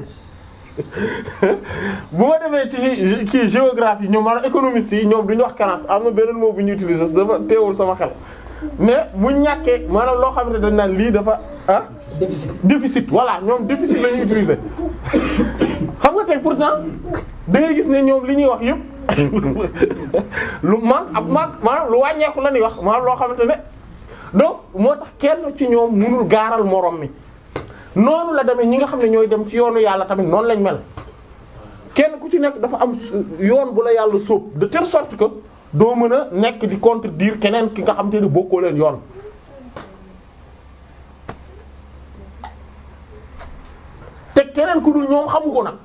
bu ma demee ci kii géographie ñoom maanaam économistes yi ñoom duñu wax carence am na beneen mot bu ñu utiliser dafa teewul sama xel mais bu ñàkkee maanaam loo xam ne dañ naan lii dafa ah. déficit déficit voilà ñoom déficit la ñuy utiliser xam nga tey pourtant da ngay gis ne ñoom li ñuy wax yëpp lu manque ab manque maanaam lu wàññeeku la ñuy wax maanaam loo xamante ne donc moo tax kenn ci ñoom mënul gaaral morom mi. noonu la demee ñi nga xam ne ñooy dem ci yoonu yàlla tamit noonu lañ mel kenn ku ci nekk dafa am yoon bu la yàlla sóob de telle sorte que doo mën a nekk di contredire keneen ki nga xam te ne bokkoo leen yoon. te keneen ku dul ñoom xamu ko nag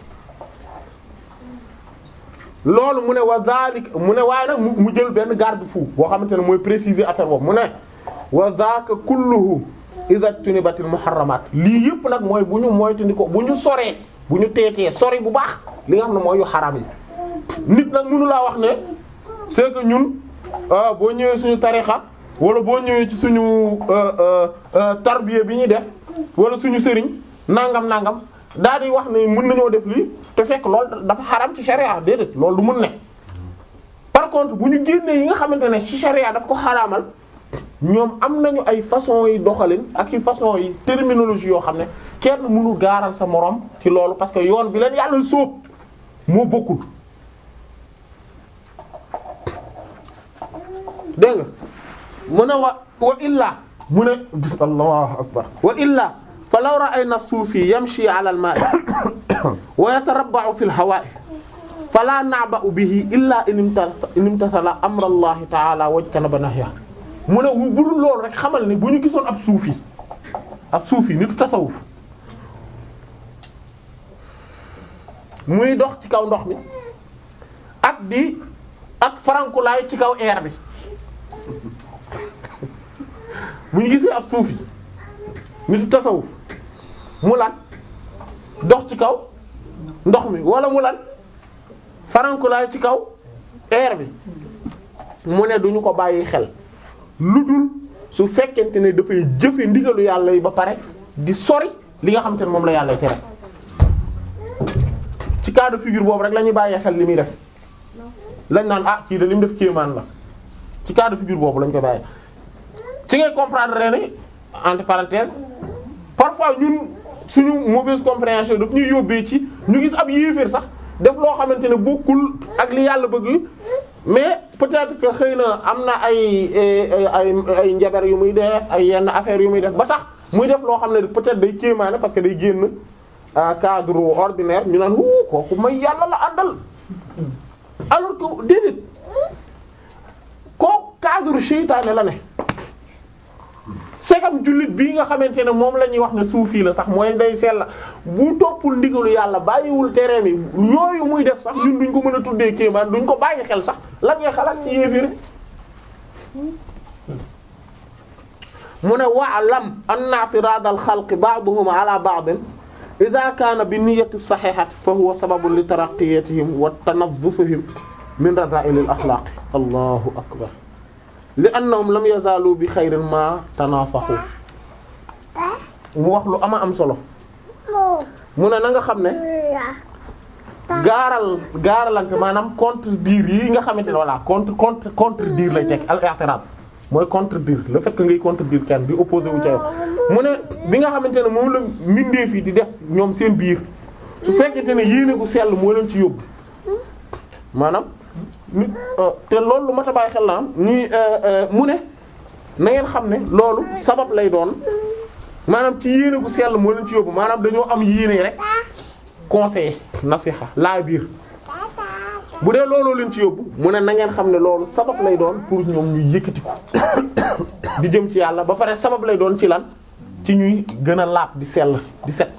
loolu mu ne wa zalik mu ne waaye nag mu jël benn garde-fou boo xamante ne mooy préciser affaire boobu mu ne wa zaka kulluhu iza tunibatil muharramat lii yëpp nag mooy bu ñu moytandi ko bu ñu soree bu ñu teetee sori bu baax li nga xam ne mooy yu xaram yi nit nag mënu laa wax ne c'est que ñun boo ñëwee suñu tarixa wala boo ñëwee ci suñu tarbiya bi ñuy def wala suñu sëriñ nangam nangam daal di wax ne mën nañoo def lii te fekk loolu dafa xaram ci sharia déedéet loolu du mun ne par contre bu ñu génnee yi nga xamante ne ci sharia daf ko xaraamal ñoom am nañu ay façon yi doxalin ak i façon yi terminologie yoo xam ne kenn mënu gaaral sa moroom ci loolu parce que yoon bi leen yàlla sóob moo bokkul dégg nga mu ne wa wa illaa mu ne gis allahu akbar wa illaa fa law ra'ayna suufi yamshi ala al-ma'i wa yatarabba'u fi al-hawa'i fala na'ba'u bihi illa in imtathala amra allahi ta'ala wajtanaba nahyahu mu ne wu budul loolu rek xamal ni bu ñu gisoon ab suufi ab suufi nitu tasawuf muy dox ci kaw ndox mi ak di ak farankulaay ci kaw air bi bu ñu gisee ab suufi nitu tasawuf mu lan dox ci kaw ndox mi wala mu lan farankulaay ci kaw air bi mu ne duñu ko bàyyi xel lu dul su fekkente ne dafay jëfe ndigalu yàlla yi ba pare di sori li nga xam te ne moom la yàlla tere ci cas de figure boobu rek la ñuy bàyyee xel li muy def lañ naan ah kii de li mu def kéemaan la ci cas de figure boobu lañ koy bàyyee ci ngay comprendre ne entre parenthèses parfois ñun suñu mauvaise compréhension daf ñuy yóbbee ci ñu gis ab yéeféer sax def loo xamante ne bokkul ak li yàlla bëgg mais peut-être que xëy na am na ay ay ay njabar yu muy def ay yenn affaires yu muy def ba tax muy def loo xam ne peut-être day kéemaane parce que day génn cadre ordinaire ñu naan wuu kooku may yàlla la àndal alors que déedéet kooku cadre seytaane la ne segam jullit bii nga xamante ne moom la ñuy wax ne suufi la sax mooy day sell bu toppul ndigalu yàlla bàyyiwul tereem yi yooyu muy def sax ñun duñ ko mën a tuddee kéemaan duñ ko bàyyi xel sax lan ngay xalaat ci yéeféer mu ne wa'lam anna i'tirad al-khalq ba'duhum ala ba'd idha kaana bi niyyati sahihati fa huwa sababun li taraqqiyatihim wa tanazzufihim min rada'il al akhlaq allahu akbar li annahum lam yazalu bi khayrin ma tanasahu mu wax lu ama am solo mu ne na nga xam ne gaaral gaaralante maanaam contredire yi nga xamante ne voilà contre contre contredire lay teg al-i'tirad mooy contredire le fait que ngay contredire kenn di opposé wu ca yow mu ne bi nga xamante ne moom la mbindeef yi di def ñoom seen biir su fekkente ne yéene gu sell moo leen ci yóbbu maanaam nit te loolu lu mat a bàyyi xel na am ñi mu ne na ngeen xam ne loolu sabab lay doon maanaam ci yéene gu sell moo leen ci yóbbu maanaam dañoo am yéene rek conseil nasiha laa biir bu dee looloo leen ci yóbbu mu ne na ngeen xam ne loolu sabab lay doon pour ñoom ñuy yëkkatiku di jëm ci yàlla ba pare sabab lay doon ci lan ci ñuy gën a laab di sell di set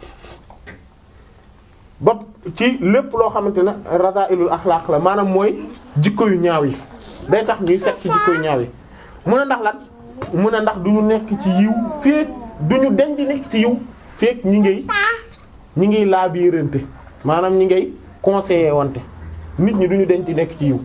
ba ci lépp loo xamante ne rada'ilul axlaaq la maanaam mooy jikko yu ñaaw yi day tax ñuy set ci jikko yu ñaaw yi mu ne ndax lan mu ne ndax du ñu nekk ci yiw feek du ñu den di nekk ci yiw feek ñi ngay ñi ngiy laabirante maanaam ñi ngay conseiller wante nit ñi duñu den ci nekk ci yiw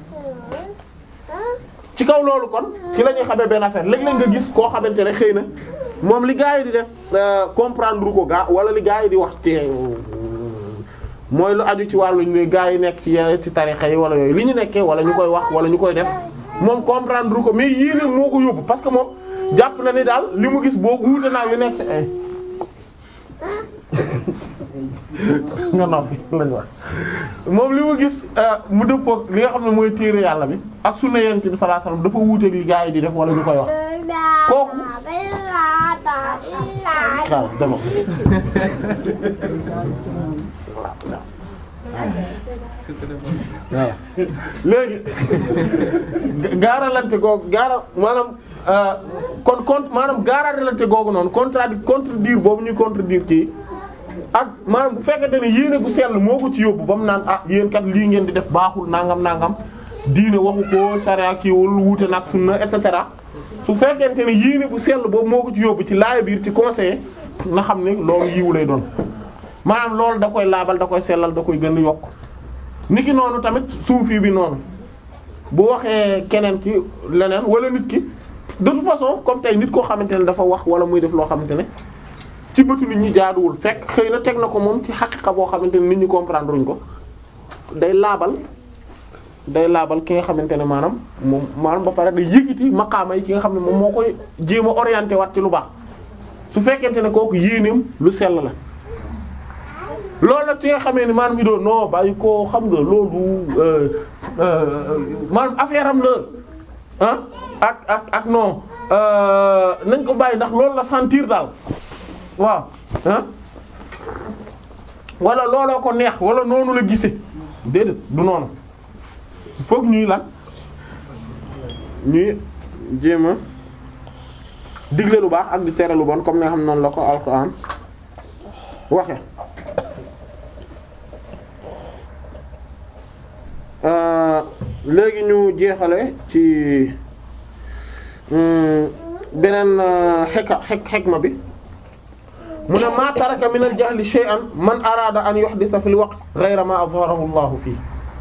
ci kaw loolu kon ci la ñuy xamee benn affaire léeg-léeg nga gis koo xamante ne xëy na moom li gaa yi di def comprendre ko gaa wala li gaa yi di wax te mooy lu aju ci wàllu ñu gaa yi nekk ci yeneen ci tarixa yi wala yooyu li ñu nekkee wala ñu koy wax wala ñu koy def moom comprendre ko mais yéene moo ko yóbbu parce que moom jàpp na ni daal li mu gis boo wuute naa yu nekk ay nga noppi lañ wax moom li mu gis mu dëppook li nga xam ne mooy téere yàlla bi ak sunna yonent bi sallallahu alayhi wasallam dafa wuuteeg li gaa yi di def wala ñu koy wax kooku waaw dama waaw léegi gaaralante googu gaaral maanaam kon kon maanaam gaaralante googu noonu contradi contredire boobu ñuy contredire kii ak maanaam bu fekkente ne yéene gu sell moo ko ci yóbbu ba mu naan ah yéen kat lii ngeen di def baaxul nangam nangam diine waxu ko sharia kiiwul wuute nag sunna et cetera su fekkente ne yéene bu sell boobu moo ko ci yóbbu ci laaya biir ci conseil na xam ne loolu yiwu lay doon maanaam loolu da koy laabal da koy sellal da koy gën a yokk niki noonu tamit suufi bi noonu bu waxee keneen ki leneen wala nit ki de toute façon comme tey nit koo xamante ne dafa wax wala muy def loo xamante ne ci bëtu nit ñi jaaduwul fekk xëy na teg na ko moom ci xaqiqa boo xamante ne nit ñi comprendre uñ ko day laabal day laabal ki nga xamante ne maanaam moom maanaam ba pare day yëkkati maqaama yi ki nga xam ne moom moo koy jéem a orienté waat ci lu baax su fekkente ne kooku yéeneem lu sell la loolu nag ci nga xamee ni maanaam mi doon non bàyyi ko xam nga loolu maanaam affaire am la ah ak ak ak non nañ ko bàyyi ndax loolu la sentir daal waaw ah wala looloo ko neex wala noonu la gisee déedéet du noonu foog ñuy lan ñuy jéem a digle lu baax ak di tere lu bon comme ni nga xam noonu la ko alxuraan waxe léegi ñu jeexale ci beneen xeka xek xekma bi mu ne maa taraka min al jahli shay'an man araada an yuhdisa fil waqt ghayra ma azharahu Allahu fii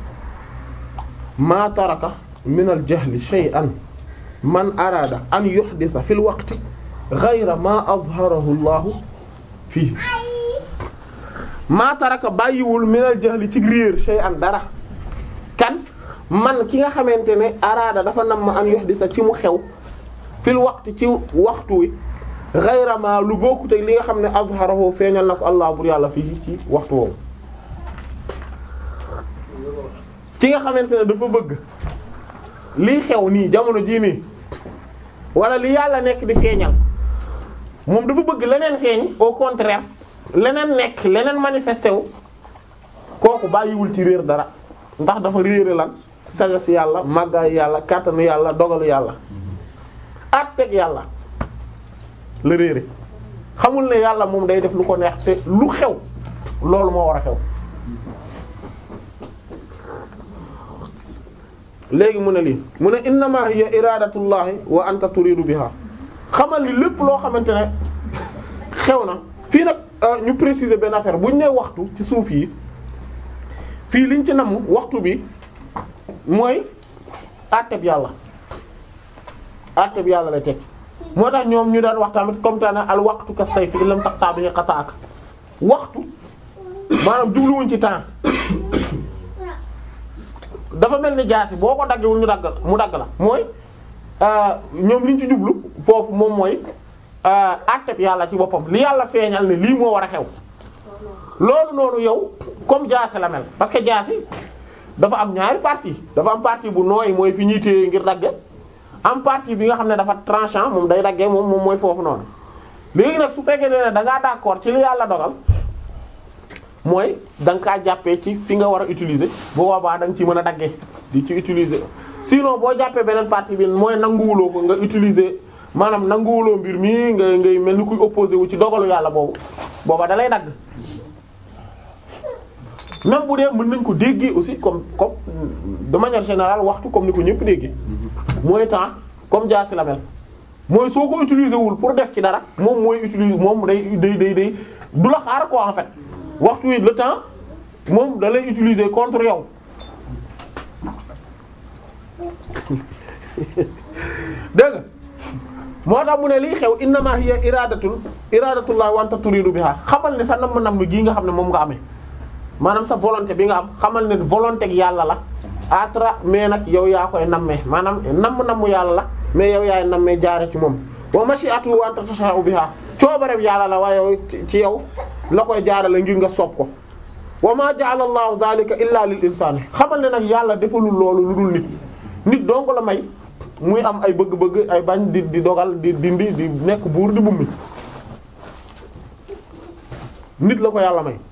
maa taraka min al jahli shay'an man araada an yuhdisa fil waqti ghayra ma azharahu Allahu fii maa taraka bàyyiwul min al jahli ci réer shay'an dara kan man ki nga xamante ne araada dafa nam ma an yuhdisa ci mu xew fil waqti ci waxtu wi ghayra ma lu bokkut ak li nga xam ne azharahu feeñal na ko allah bur yàlla fii ci waxtu woowu ki nga xamante ne dafa bëgg lii xew nii jamono jii nii wala li yàlla nekk di feeñal moom dafa bëgg leneen feeñ au contraire leneen nekk leneen manifesté wu kooku bàyyiwul ci réer dara ndax dafa réere lan sagesse yàlla màggaay yàlla kàttanu yàlla dogalu yàlla àtteeg yàlla la réere xamul ne yàlla moom day def lu ko neex te lu xew loolu moo war a xew léegi mu ne lii mu ne innama hiya iradatullahi wa anta turidu biha xamal li lépp loo xamante ne xew na fii nag ñu préciser benn affaire bu ñu nee waxtu ci suuf yi fii liñ ci namm waxtu bi mooy àtteb yàlla àtteb yàlla lay tekki moo tax ñoom ñu daan wax tamit comme tane al waxtu ka sayfi illam taqta bihi qata'ak waxtu maanaam jubluwuñ ci temps dafa mel ni jaasi boo ko daggewul ñu dagg mu dagg la mooy ñoom liñ ci jublu foofu moom mooy àtteb yàlla ci boppam li yàlla feeñal ne lii moo war a xew loolu noonu yow comme jaasi la mel parce que jaasi dafa am ñaari partie dafa am partie bu nooy mooy fi ñuy téye ngir dagge am partie bi nga xam ne dafa tranchant moom day daggee moom moom mooy foofu noonu léegi nag su fekkee ne da ngaa d'accord ci li yàlla dogal mooy da nga kaa jàppee ci fi nga war a utiliser bu boobaa da nga ci mën a daggee di ci utiliser sinon boo jàppee beneen partie bi mooy nanguwuloo ko nga utiliser maanaam nanguwuloo mbir mi nga ngay mel ni kuy opposé wu ci dogalu yàlla boobu booba da lay dagg même bu dee mën nañ ko déggee aussi comme comme de manière générale waxtu comme ni ko ñëpp déggee mooy temps comme jaasi la mel mooy soo ko utiliser wul pour def ci dara moom mooy utiliser moom day day day day du la xaar quoi en fait waxtu wi le temps moom da lay utiliser contre yow dégg nga moo tax mu ne liy xew innama hiya iradatul iradatullah wa anta turidu biha xamal ne sa namm namm gii nga xam ne moom nga amee maanaam sa volonté bi nga am xamal ne volonté gi yàlla la atra mais nag yow yaa koy nammee maanaam namm namm yàlla la mais yow yaay nammee jaare ci moom wa mashi'atu wa anta tasha'u biha coobareem yàlla la waaye ci yow la koy jaarale ngir nga soob ko wa ma ja'ala allahu dhalika illa lil insani xamal ne nag yàlla defalul loolu lu dul nit nit dong la may muy am ay bëgg-bëgg ay bañ di di dogal di dindi di nekk buur di bummi nit la ko yàlla may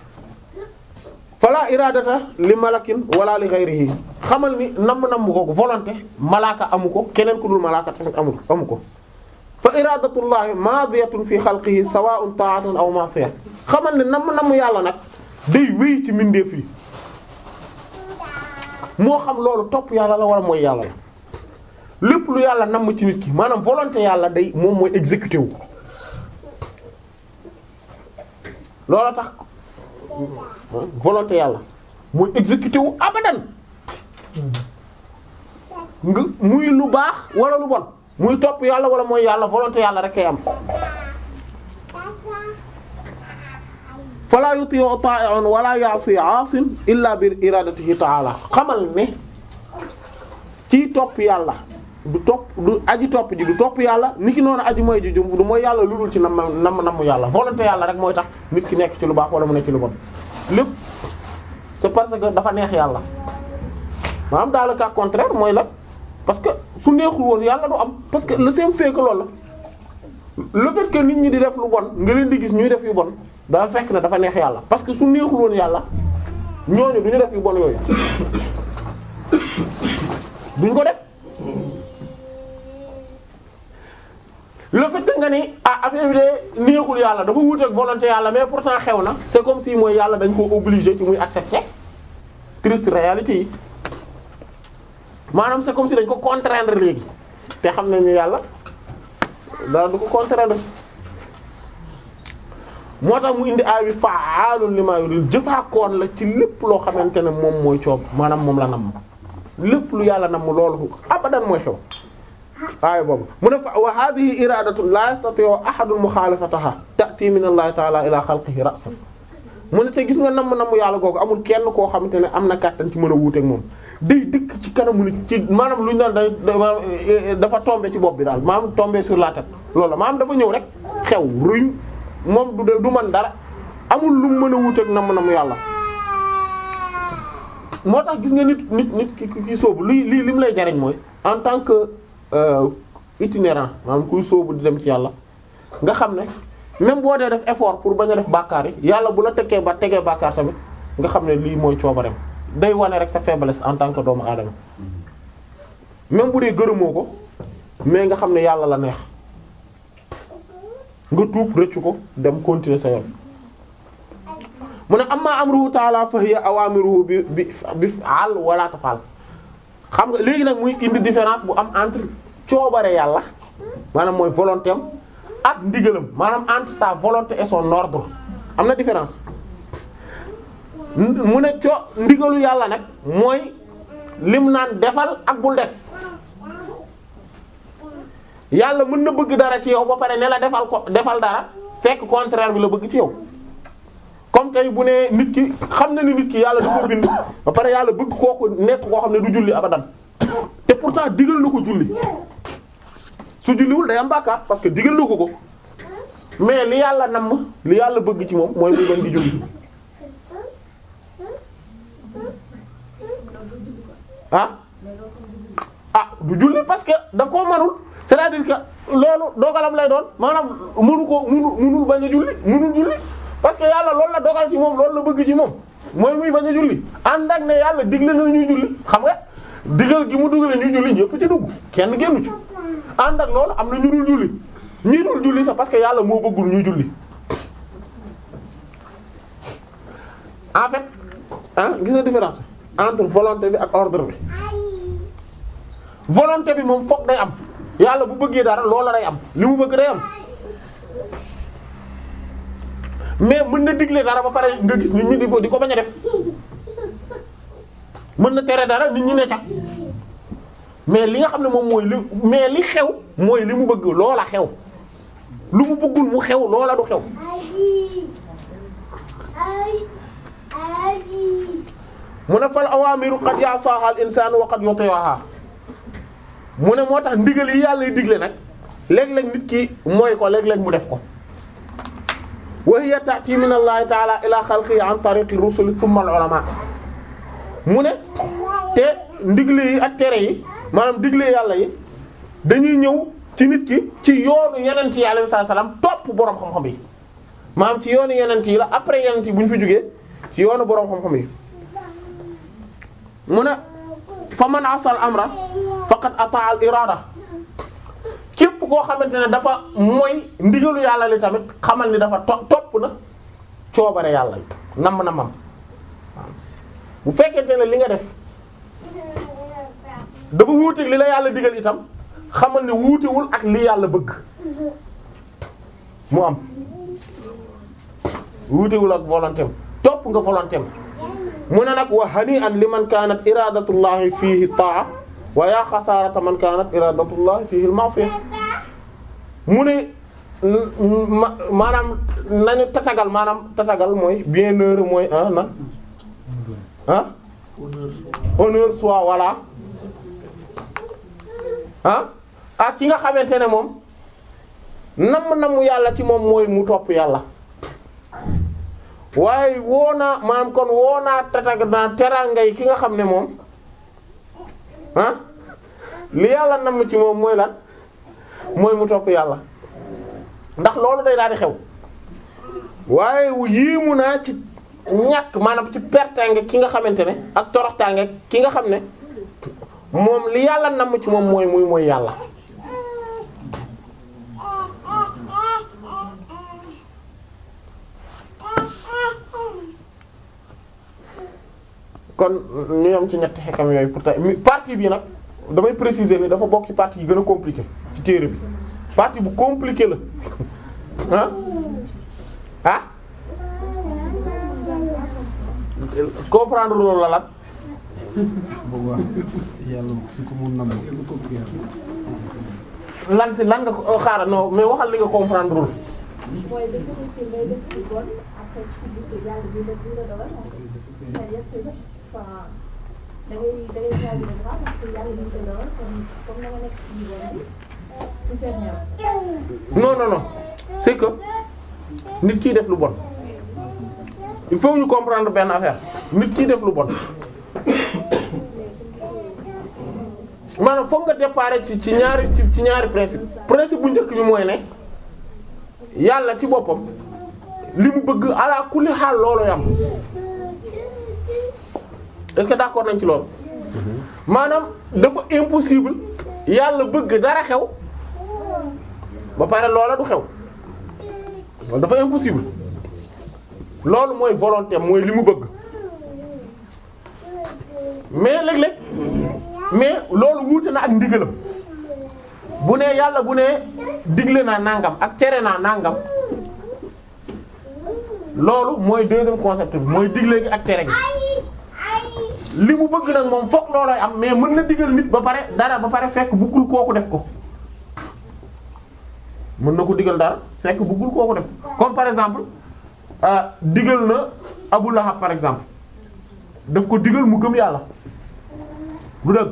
fala iradata li malakin wala li ghayrihi xamal ni namm-namm ko volonté malaaka amu ko keneen ku dul malaaka tamit amu amu ko fa iradatullahi madiyatun fi xalqihi sawa'un ta'atan aw ma'siyah xamal ne namm-namm yàlla nag day wéy ci mbindeef yi moo xam loolu topp yàlla la wala mooy yàlla la lépp lu yàlla namm ci nit ki maanaam volonté yàlla day moom mooy exécuté wu loola tax volonté yàlla mooy exécuté wu abadan nga muy lu baax wala lu bon muy topp yàlla wala mooy yàlla volonté yàlla rek kay am fala yuti'u ta'i'un wala ya'si 'asin illa bi iradatihi ta'ala xamal ne kii topp yàlla du topp du aji topp ji du topp yàlla ni ki noonu aji mooy ji du mooy yàlla lu dul ci nam nam namm yàlla volonté yàlla rek mooy tax nit ki nekk ci lu baax wala mu nekk ci lu bon lépp c'est parce que dafa neex yàlla maanaam dans le cas contraire mooy la parce que su neexul woon yàlla du am parce que le simple fait que loolu la le fait que nit ñi di def lu bon nga leen di gis ñuy def yu bon dafa fekk ne dafa neex yàlla parce que su neexul woon yàlla ñooñu du ñu def yu bon yooyu duñ ko def le fait que nga ni ah affaire bi de neexul yàlla dafa wuuteeg volonté yàlla mais pourtant xew na c'est comme si mooy yàlla dañ ko obligé ci muy accepter triste réalité yi maanaam c'est comme si dañ ko contraindre léegi te xam nañ ne yàlla dara du ko contraindre moo tax mu indi aay bi fa'aalun limaa yurid jëfaakoon la ci lépp loo xamante ne moom mooy coob maanaam moom la namm lépp lu yàlla namm loolu abadan mooy xew aaya boobu mu ne fa wa hadhihi iradatun la yastati'u ahadun mukhalafataha ta'ti min allahi ta'ala ila khalqihi ra'san mu ne te gis nga namm namm yàlla googu amul kenn koo xamante ne am na kàttan ci mën a wuuteeg moom day dëkk ci kanamu nit ci maanaam lu ñu naan day dafa tombé ci bopp bi daal maanaam tombé sur la tête loolu la maanaam dafa ñëw rek xew ruñ moom du du man dara amul lu mu mën a wuuteeg namm namm yàlla moo tax gis nga nit nit nit ki ki sóobu lii lii li mu lay jariñ mooy en tant que euh, itinérant maanaam kuy sóobu di dem ci yàlla nga xam ne même boo dee def effort pour bañ a def bàkkaar yi yàlla bu la tekkee ba tegee bàkkaar tamit nga xam ne lii mooy coobareem day wane rek sa faiblesse en tant que doomu aadama même bu dee gërëmoo ko mais nga xam ne yàlla la neex nga tuub rëccu ko dem continuer sa yoon mu ne amma amruhu ta'ala fa hiya awamiruhu bi bi bi faal wala tafal xam nga léegi nag muy indi différence bu am entre coobare yàlla maanaam mooy volonté am ak ndigalam maanaam entre sa volonté et son ordre am na différence mu ne co ndigalu yàlla nag mooy lim naan defal ak bul def yàlla mën na bëgg dara ci yow ba pare ne la defal ko defal dara fekk contraire bi la bëgg ci yow comme tey bu ne nit ki xam na ni nit ki yàlla da ko bind ba pare yàlla bëgg kooku nekk koo xam ne du julli abadan te pourtant digal na ko julli su julliwul day am bàkkaar parce que digal na ko ko mais li yàlla namm li yàlla bëgg ci moom mooy muy bañ di julli ah ah du julli parce que da koo manul c'est-à-dire que loolu dogalam lay doon maanaam mënu ko mënu mënul bañ a julli mënul julli parce que yàlla loolu la dogal ci moom loolu la bëgg ci moom mooy muy bañ a julli ànd ak ne yàlla digle na ñuy julli xam nga digal gi mu dugalee ñuy julli ñëpp ci dugg kenn génnu ci ànd ak loolu am na ñu dul julli ñi dul julli sax parce que yàlla moo bëggul ñuy julli en fait ah gis nga différence entre volonté bi ak ordre bi volonté bi moom fokk day am yàlla bu bëggee dara loola day am li mu bëgg day am mais mën na digle dara ba pare nga gis nit ñi di ko di ko bañ a def mën na tere dara nit ñi ne ca mais li nga xam ne moom mooy li mais li xew mooy li mu bëgg loola xew lu mu bëggul mu xew loola du xew mu ne fal awaamiru qad ya'saha al insanu wa qad yuti'uha mu ne moo tax ndigal yi yàlla digle nag léeg-léeg nit ki mooy ko léeg-léeg mu def ko wa hiya ta'ti min allahi ta'ala ila xalqihi an tariqi rusuli thumma al ulama mu ne te ndigle yi ak tere yi maanaam digle yàlla yi dañuy ñëw ci nit ki ci yoonu yenent yi alayhi salaam topp boroom xam-xam yi maanaam ci yoonu yenent yi la après yenent yi bu ñu fi jógee ci yoonu boroom xam-xam yi mu ne fa man asal amra faqad ata al irada képp koo xamante ne dafa mooy ndigalu yàlla li tamit xamal ni dafa to topp na coobare yàlla nam na mam bu fekkente ne li nga def dafa wuuteeg li la yàlla digal itam xamal ne wuutewul ak li yàlla bëgg mu am wuutewul ak volonté am topp nga volonté am mu ne nag wa hani'an liman kanat iradatullahi fihi ta'a wa ya xasaarata man kanat iradatullahi fihi al-ma'siyah mu ne maanaam nañu tatagal maanaam tatagal mooy bienheureux mooy ah na ah honneur soit voilà ah ak ki nga xamante ne moom namm namm yàlla ci moom mooy mu topp yàlla waaye woo naa maanaam kon woo naa tatag naa terangay ki nga xam ne moom ah li yàlla namm ci moom mooy lan mooy mu topp yàlla ndax loolu day daal di xew waaye yéemu naa ci ñàkk maanaam ci pertange ki nga xamante ne ak toroxtaange ki nga xam ne moom li yàlla namm ci moom mooy muy mooy yàlla kon ñu yam ci ñetti xekam yooyu pour tey partie bi nag damay préciser ni dafa bokk ci partie yi gën a compliqué ci téere bi partie bu compliqué la ah ah comprendre loolu la lan boobaa yàlla su ko mun nam lan si lan nga ko xaaral non mais waxal li nga comprendre lul mooy dafa nekk ngay def lu bon après ci biir yàlla bi la bi la dogal c'est-à-dire que enfin da ngay da ngay choisir le droit parce que yàlla bi la dogal comme comme da nga nekk ci bon bi tout est bien. non non non c'est que nit kiy def lu bon il faut ñu comprendre benn affaire nit kiy def lu bon maanaam foog nga déparé ci ci ñaari ci ci ñaari principe principe bu njëkk bi mooy ne yàlla ci boppam li mu bëgg ala kulli xaal loolu yam est-ce que d'accord nañ ci loolu maanaam dafa impossible yàlla bëgg dara xew ba pare loola du xew loolu dafa impossible loolu mooy volonté mooy li mu bëgg mais léeg-léeg mais loolu wuute na ak ndigalam bu ne yàlla bu ne digle naa nangam ak tere naa nangam loolu mooy deuxième concept bi mooy digle gi ak tere gi li mu bëgg nag moom fokk loolooy am mais mën na digal nit ba pare dara ba pare fekk bëggul kooku def ko mën na ko digal dara fekk bëggul kooku def comme par exemple euh, digal na Abu Lahab par exemple daf ko digal mu gëm yàlla du dëgg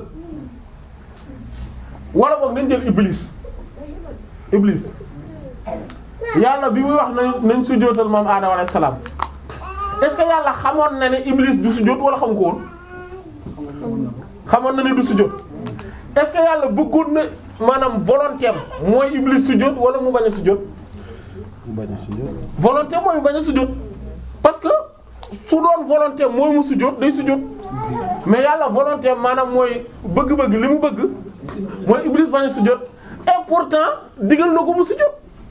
wala boog nañ jël Iblis Iblis yàlla bi muy wax nañ nañ sujjóotal moom Adama alayhi salaam est-ce que yàlla xamoon na ne Iblis du sujjóot wala xam ko woon xamoon na ne du sujjóot est-ce que yàlla bëggoon na maanaam volonté am mooy Iblis sujjóot wala mu bañ a sujjóot bañ a sujjóot. volonté mooy mu bañ a sujjóot parce que su doon volonté mooy mu sujjóot day sujjóot mais yàlla volonté maanaam mooy bëgg-bëgg li mu bëgg mooy Iblis bañ a sujjóot et pourtant digal na ko mu sujjóot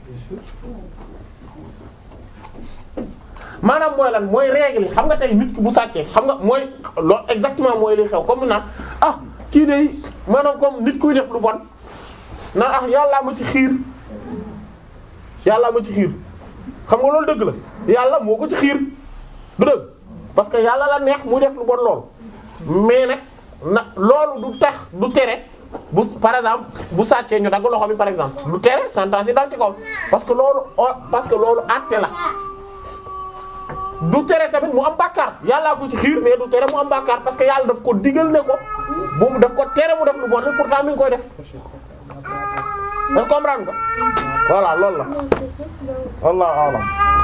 maanaam mooy lan mooy règle yi xam nga tey nit ki bu sàccee xam nga mooy loolu exactement mooy li xew comme naan ah kii de maanaam comme nit kuy def lu bon naan ah yàllaa ma ci xiir yàllaa ma ci xiir xam nga loolu dëgg la yàlla moo ko ci xiir du dëgg parce que yàlla la neex muy def lu bon lool mais nag na loolu du tax du tere bu par exemple bu sàccee ñu dagg loxo bi par exemple du tere sentence yi dal ci kaw parce que loolu o- parce que loolu àtte la du tere tamit mu am bàkkaar yàllaa ko ci xiir mais du tere mu am bàkkaar parce que yàlla daf ko digal ne ko bu mu daf ko tere mu def lu bon rek pourtant mi ngi koy def nga comprendre nga voilà loolu la wallahu a'lam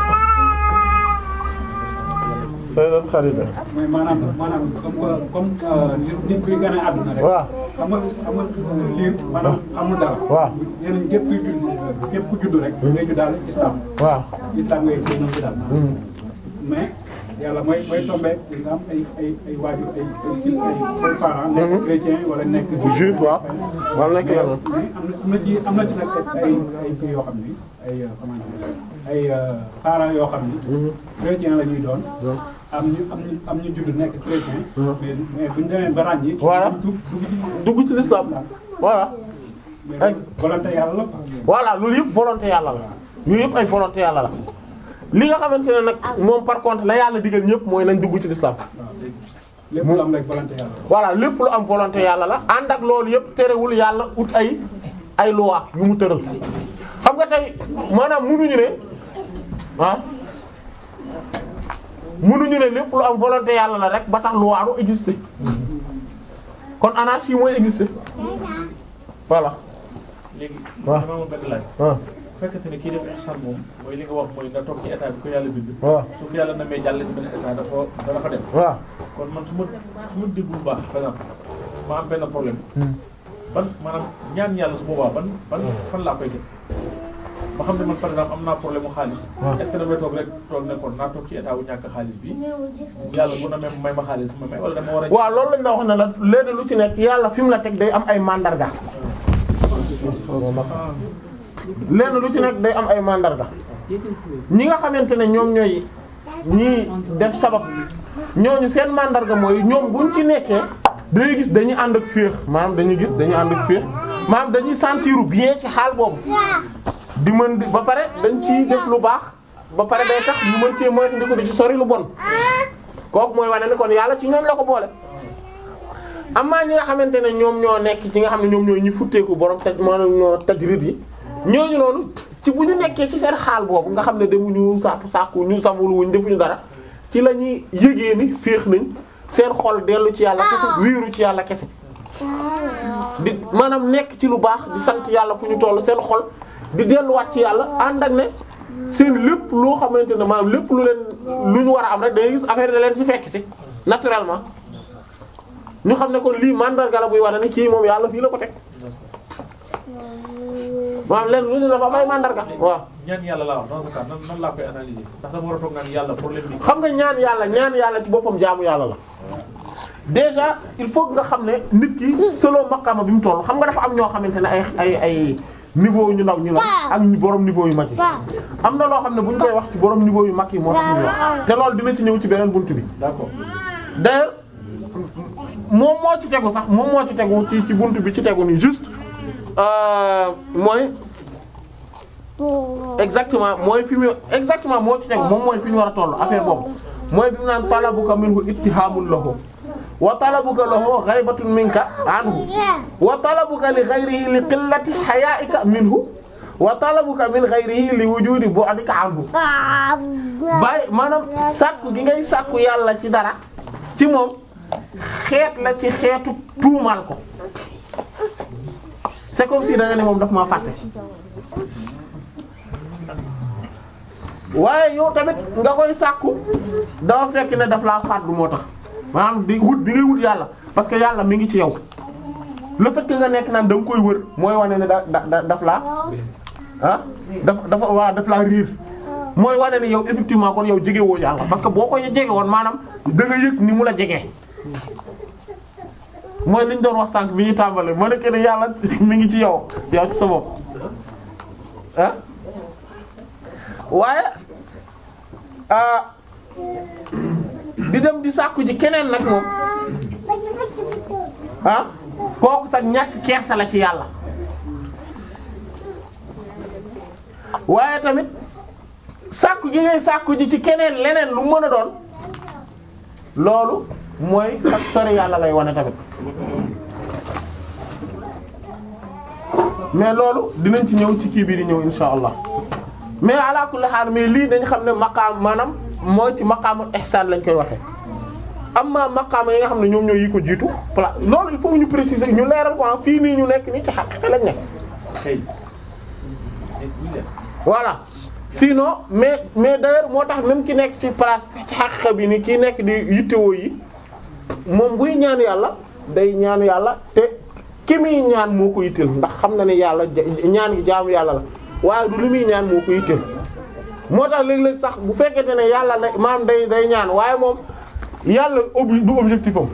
sayyidat Kharida mooy maanaam maanaam comme comme nit nit kuy gën a àdduna rek. waaw xam nga xam nga liir maanaam amul dara. waaw. nee nañ képp kuy judd képp ku judd rek. ngay juddaal islam. waaw islam ngay ngay ñëw juddaal. mais yàlla mooy mooy tombé nga am ay ay ay waajur ay ay ay ay parents. nekk chrétien wala nekk. juif waaw wala nekk leneen mais am na am na ci am na ci nag ay ay kii yoo xam ni ay comment dire ay parents yoo xam ni. chrétien la ñuy doon. am ñu am ñu am ñu judd nekk chrétien. mais mais bu ñu demee ba ràññi. Voilà. dugg dugg ci. dugg ci l'islam voilà mais loolu volonté yàlla la quoi. voilà loolu yëpp volonté yàlla la yooyu yëpp ay volonté yàlla la li nga xamante ne nag moom par contre la yàlla digal ñëpp mooy nañ dugg ci l'islam waaw lépp lu am rek volonté yàlla la. voilà lépp lu am volonté yàlla la ànd ak loolu yëpp terewul yàlla ut ay ay loi yu mu tëral xam nga tey maanaam munuñu ne ah munuñu ne lépp lu am volonté yàlla la rek ba tax loi du exister kon anarchie mooy exister voilà léegi. waaw dama amoon benn laaj. ah bu fekkente ne kii def ihsan moom mooy li nga wax mooy nga toog ci état bi ko yàlla bind. waaw su ko yàlla namee jàll ci benn état dafa dana fa dem. waaw kon man su ma su ma déglu bu baax par exemple ma am benn problème. ban maanaam ñaan yàlla su boobaa ban ban fan laa koy def ma xam ne man par exemple am naa problème mu xaalis. est-ce que damay toog rek toog ne kon naa toog ci état wu ñàkk xaalis bi yàlla bu na may may ma xaalis ma may wala dama war a. waaw loolu lañ la wax ne la léegi lu ci nekk yàlla fi mu la teg day am ay mandarga lenn lu ci nekk day am ay mandarga ñi nga xamante ne ñoom ñooy ñii def sabab ñooñu seen mandarga mooy ñoom buñ ci nekkee dañuy gis dañuy ànd ak féex maanaam dañuy gis dañuy ànd ak féex maanaam dañuy sentiru bien ci xaal boobu di mën di ba pare dañ ciy def lu baax ba pare day tax ñu mën cee moytu ko di ci sori lu bon kooku mooy wane ne kon yàlla ci ñoom la ko boole amaa ñi nga xamante ne ñoom ñoo nekk ci nga xam ne ñoom ñoo ñi futteeku borom taj maanaam ñoo tajrid yi ñooñu noonu ci bu ñu nekkee ci seen xaal boobu nga xam ne demuñu sàpp sàkku ñu samul wuñ defuñu dara ci la ñuy yëgee ni féex nañ seen xol dellu ci yàlla kese wiiru ci yàlla kese di maanaam nekk ci lu baax di sant yàlla fu ñu toll seen xol di delluwaat ci yàlla ànd ak ne seen lépp loo xamante ne maanaam lépp lu leen lu ñu war a am rek da ngay gis affaire da leen ci fekk si naturellement ñu xam ne kon lii mandarga la buy wane ni kii moom yàlla fii la ko teg maanaam leen lu ñu dafa am ay mandarga waaw ñaan yàlla laa wax dans ce cas nan nan laa koy analyser ndax dama war a toog naan yàlla problème bi. xam nga ñaan yàlla ñaan yàlla ci boppam jaamu yàlla la déjà il faut que nga xam ne nit ki selon maqama bi mu toll xam nga dafa am ñoo xamante ne ay ay ay niveau ñu ndaw ñu la ak ñu borom niveau yu mag yi am na loo xam ne bu ñu koy wax ci borom niveau yu mag yi moo tax ñu wax te loolu dina ci ñëw ci beneen buntu bi d'accord d'ailleurs moom moo ci tegu sax moom moo ci tegu ci ci buntu bi ci tegu nii juste euh, mooy exactement mooy fi mu exactement moo ci teg moom mooy fi ñu war a toll affaire boobu mooy bi mu naan talabuka minhu ittihaamul lahu wa talabuka lahu ghaybatun minka anhu wa talabuka li ghayrihi li qillati haya'ika minhu wa talabuka min ghayrihi li wujudi bu'dika anhu bàyyi maanaam sàkku gi ngay sàkku yàlla ci dara ci moom xeet la ci xeetu tuumal ko c'est comme si da nga ne moom daf maa fàtte waaye yow tamit nga koy sàkku dafa fekk ne daf laa fàddu moo tax maanaam di wut bi ngay wut yàlla parce que yàlla mi ngi ci yow le fait que nga nekk naan da nga koy wër mooy wane ne da da daf laa ah dafa dafa waa daf laa riir mooy wane ne yow effectivement kon yow jege woo yàlla parce que boo ko jege woon maanaam da nga yëg ni mu la jege. mooy li ñu doon wax sànq bi ñu tàmbalee moo nekk ne yàlla mi ngi ci yow yow ci sa bopp ah waaye ah di dem di sàkku ji keneen nag moom ah kooku sax ñàkk kersa la ci yàlla waaye tamit sàkku gi ngay sàkku ji ci keneen leneen lu mën a doon loolu mooy sax sori yàlla lay wane tamit mais loolu dinañ ci ñëw ci kii bi di ñëw insha allah mais ala kulli haal mais lii dañ xam ne maqaam maanaam mooy ci maqaamul ihsaan lañ koy waxee amma maqaama yi nga xam ne ñoom ñoo yi ko jiitu pla loolu il faut ñu préciser ñu leeral ko fii nii ñu nekk nii ci xaqiqa lañ nekk voilà sinon mais mais d'ailleurs moo tax même ki nekk ci place ci xaqiqa bi ni ki nekk di yittewoo yi moom buy ñaan yàlla day ñaan yàlla te ki muy ñaan moo ko yitteel ndax xam na ne yàlla ñaan gi jaamu yàlla la waaye du li muy ñaan moo ko yitteel moo tax léeg-léeg sax bu fekkente ne yàlla la maam day day ñaan waaye moom yàlla obli du objectif am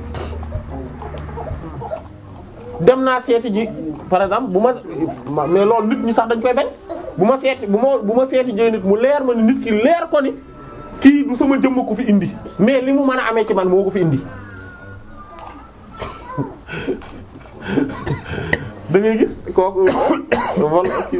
dem naa seeti ji par exemple bu ma mais loolu nit ñi sax dañ koy bañ bu ma seeti bu ma bu ma seeti jee nit mu leer ma ni nit ki leer ko ni kii du sama jëmm ko fi indi mais li mu mën a amee ci man moo ko fi indi da ngay gis kooku wala kii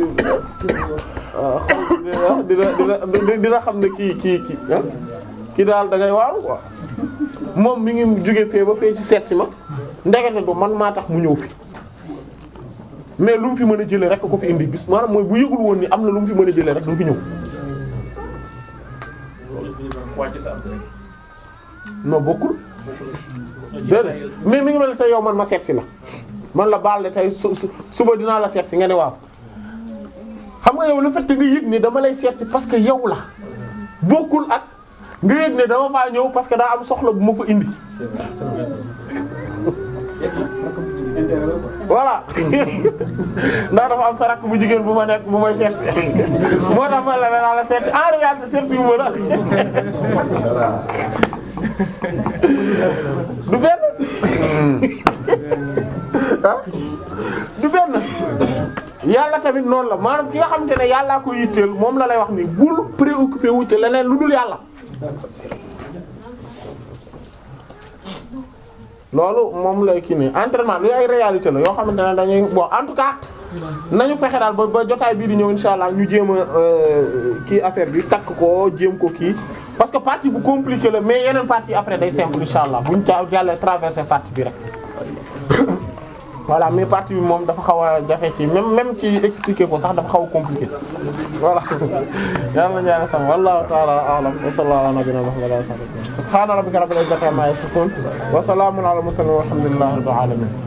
dina dina dina xam ne kii kii kii ah kii daal da ngay waaw quoi moom mi ngi jóge fee ba fee ci seet si ma ndekete du man maa tax mu ñëw fi mais lu mu fi mën a jëlee rek ko fi indi bis maanaam mooy bu yëgul woon ni am na lu mu fi mën a jëlee rek du fi ñëw. non bokkul. déedéet mais mi ngi mel ne tey yow man ma seet si la man la baal de tey su suba dinaa la seet si nga ne waaw xam nga yow le fait que nga yëg ne dama lay seet si parce que yow la bokkul ak nga yëg ne dama faa ñëw parce que daa am soxla bu ma fa indi. voilà ndax dafa am sa rakk bu jigéen bu ma nekk bu may seet si moo tax ma la danaa la seet si en réalité seet si wu ma la du benn ah du benn yàlla tamit noonu la maanaam ki nga xamante ne yàllaa ko yitteel moom la lay wax ni bul préoccupé wu ci leneen lu dul yàlla loolu moom lay kii nii entraînement lu ay réalité la yoo xamante ne dañuy bon en tout cas nañu fexe daal ba ba jotaay bii di ñëw insha allah ñu jéem a kii affaire bi takk ko jéem ko kii parce que partie bu compliqué la mais yeneen partie après day simple insha allah buñ ca jàllee traversé partie bi rek voilà mais partie bi moom dafa xaw a jafe ci même même ci expliquer ko sax dafa xaw a compliqué voilà yàlla na ñaane sam wallahu ta'ala a'lam wa sallallahu ala nabiyyina muhammadin subhana rabbika rabbil izzati amma yasifun wa salamun ala mursalin walhamdulillahi rabbil alamin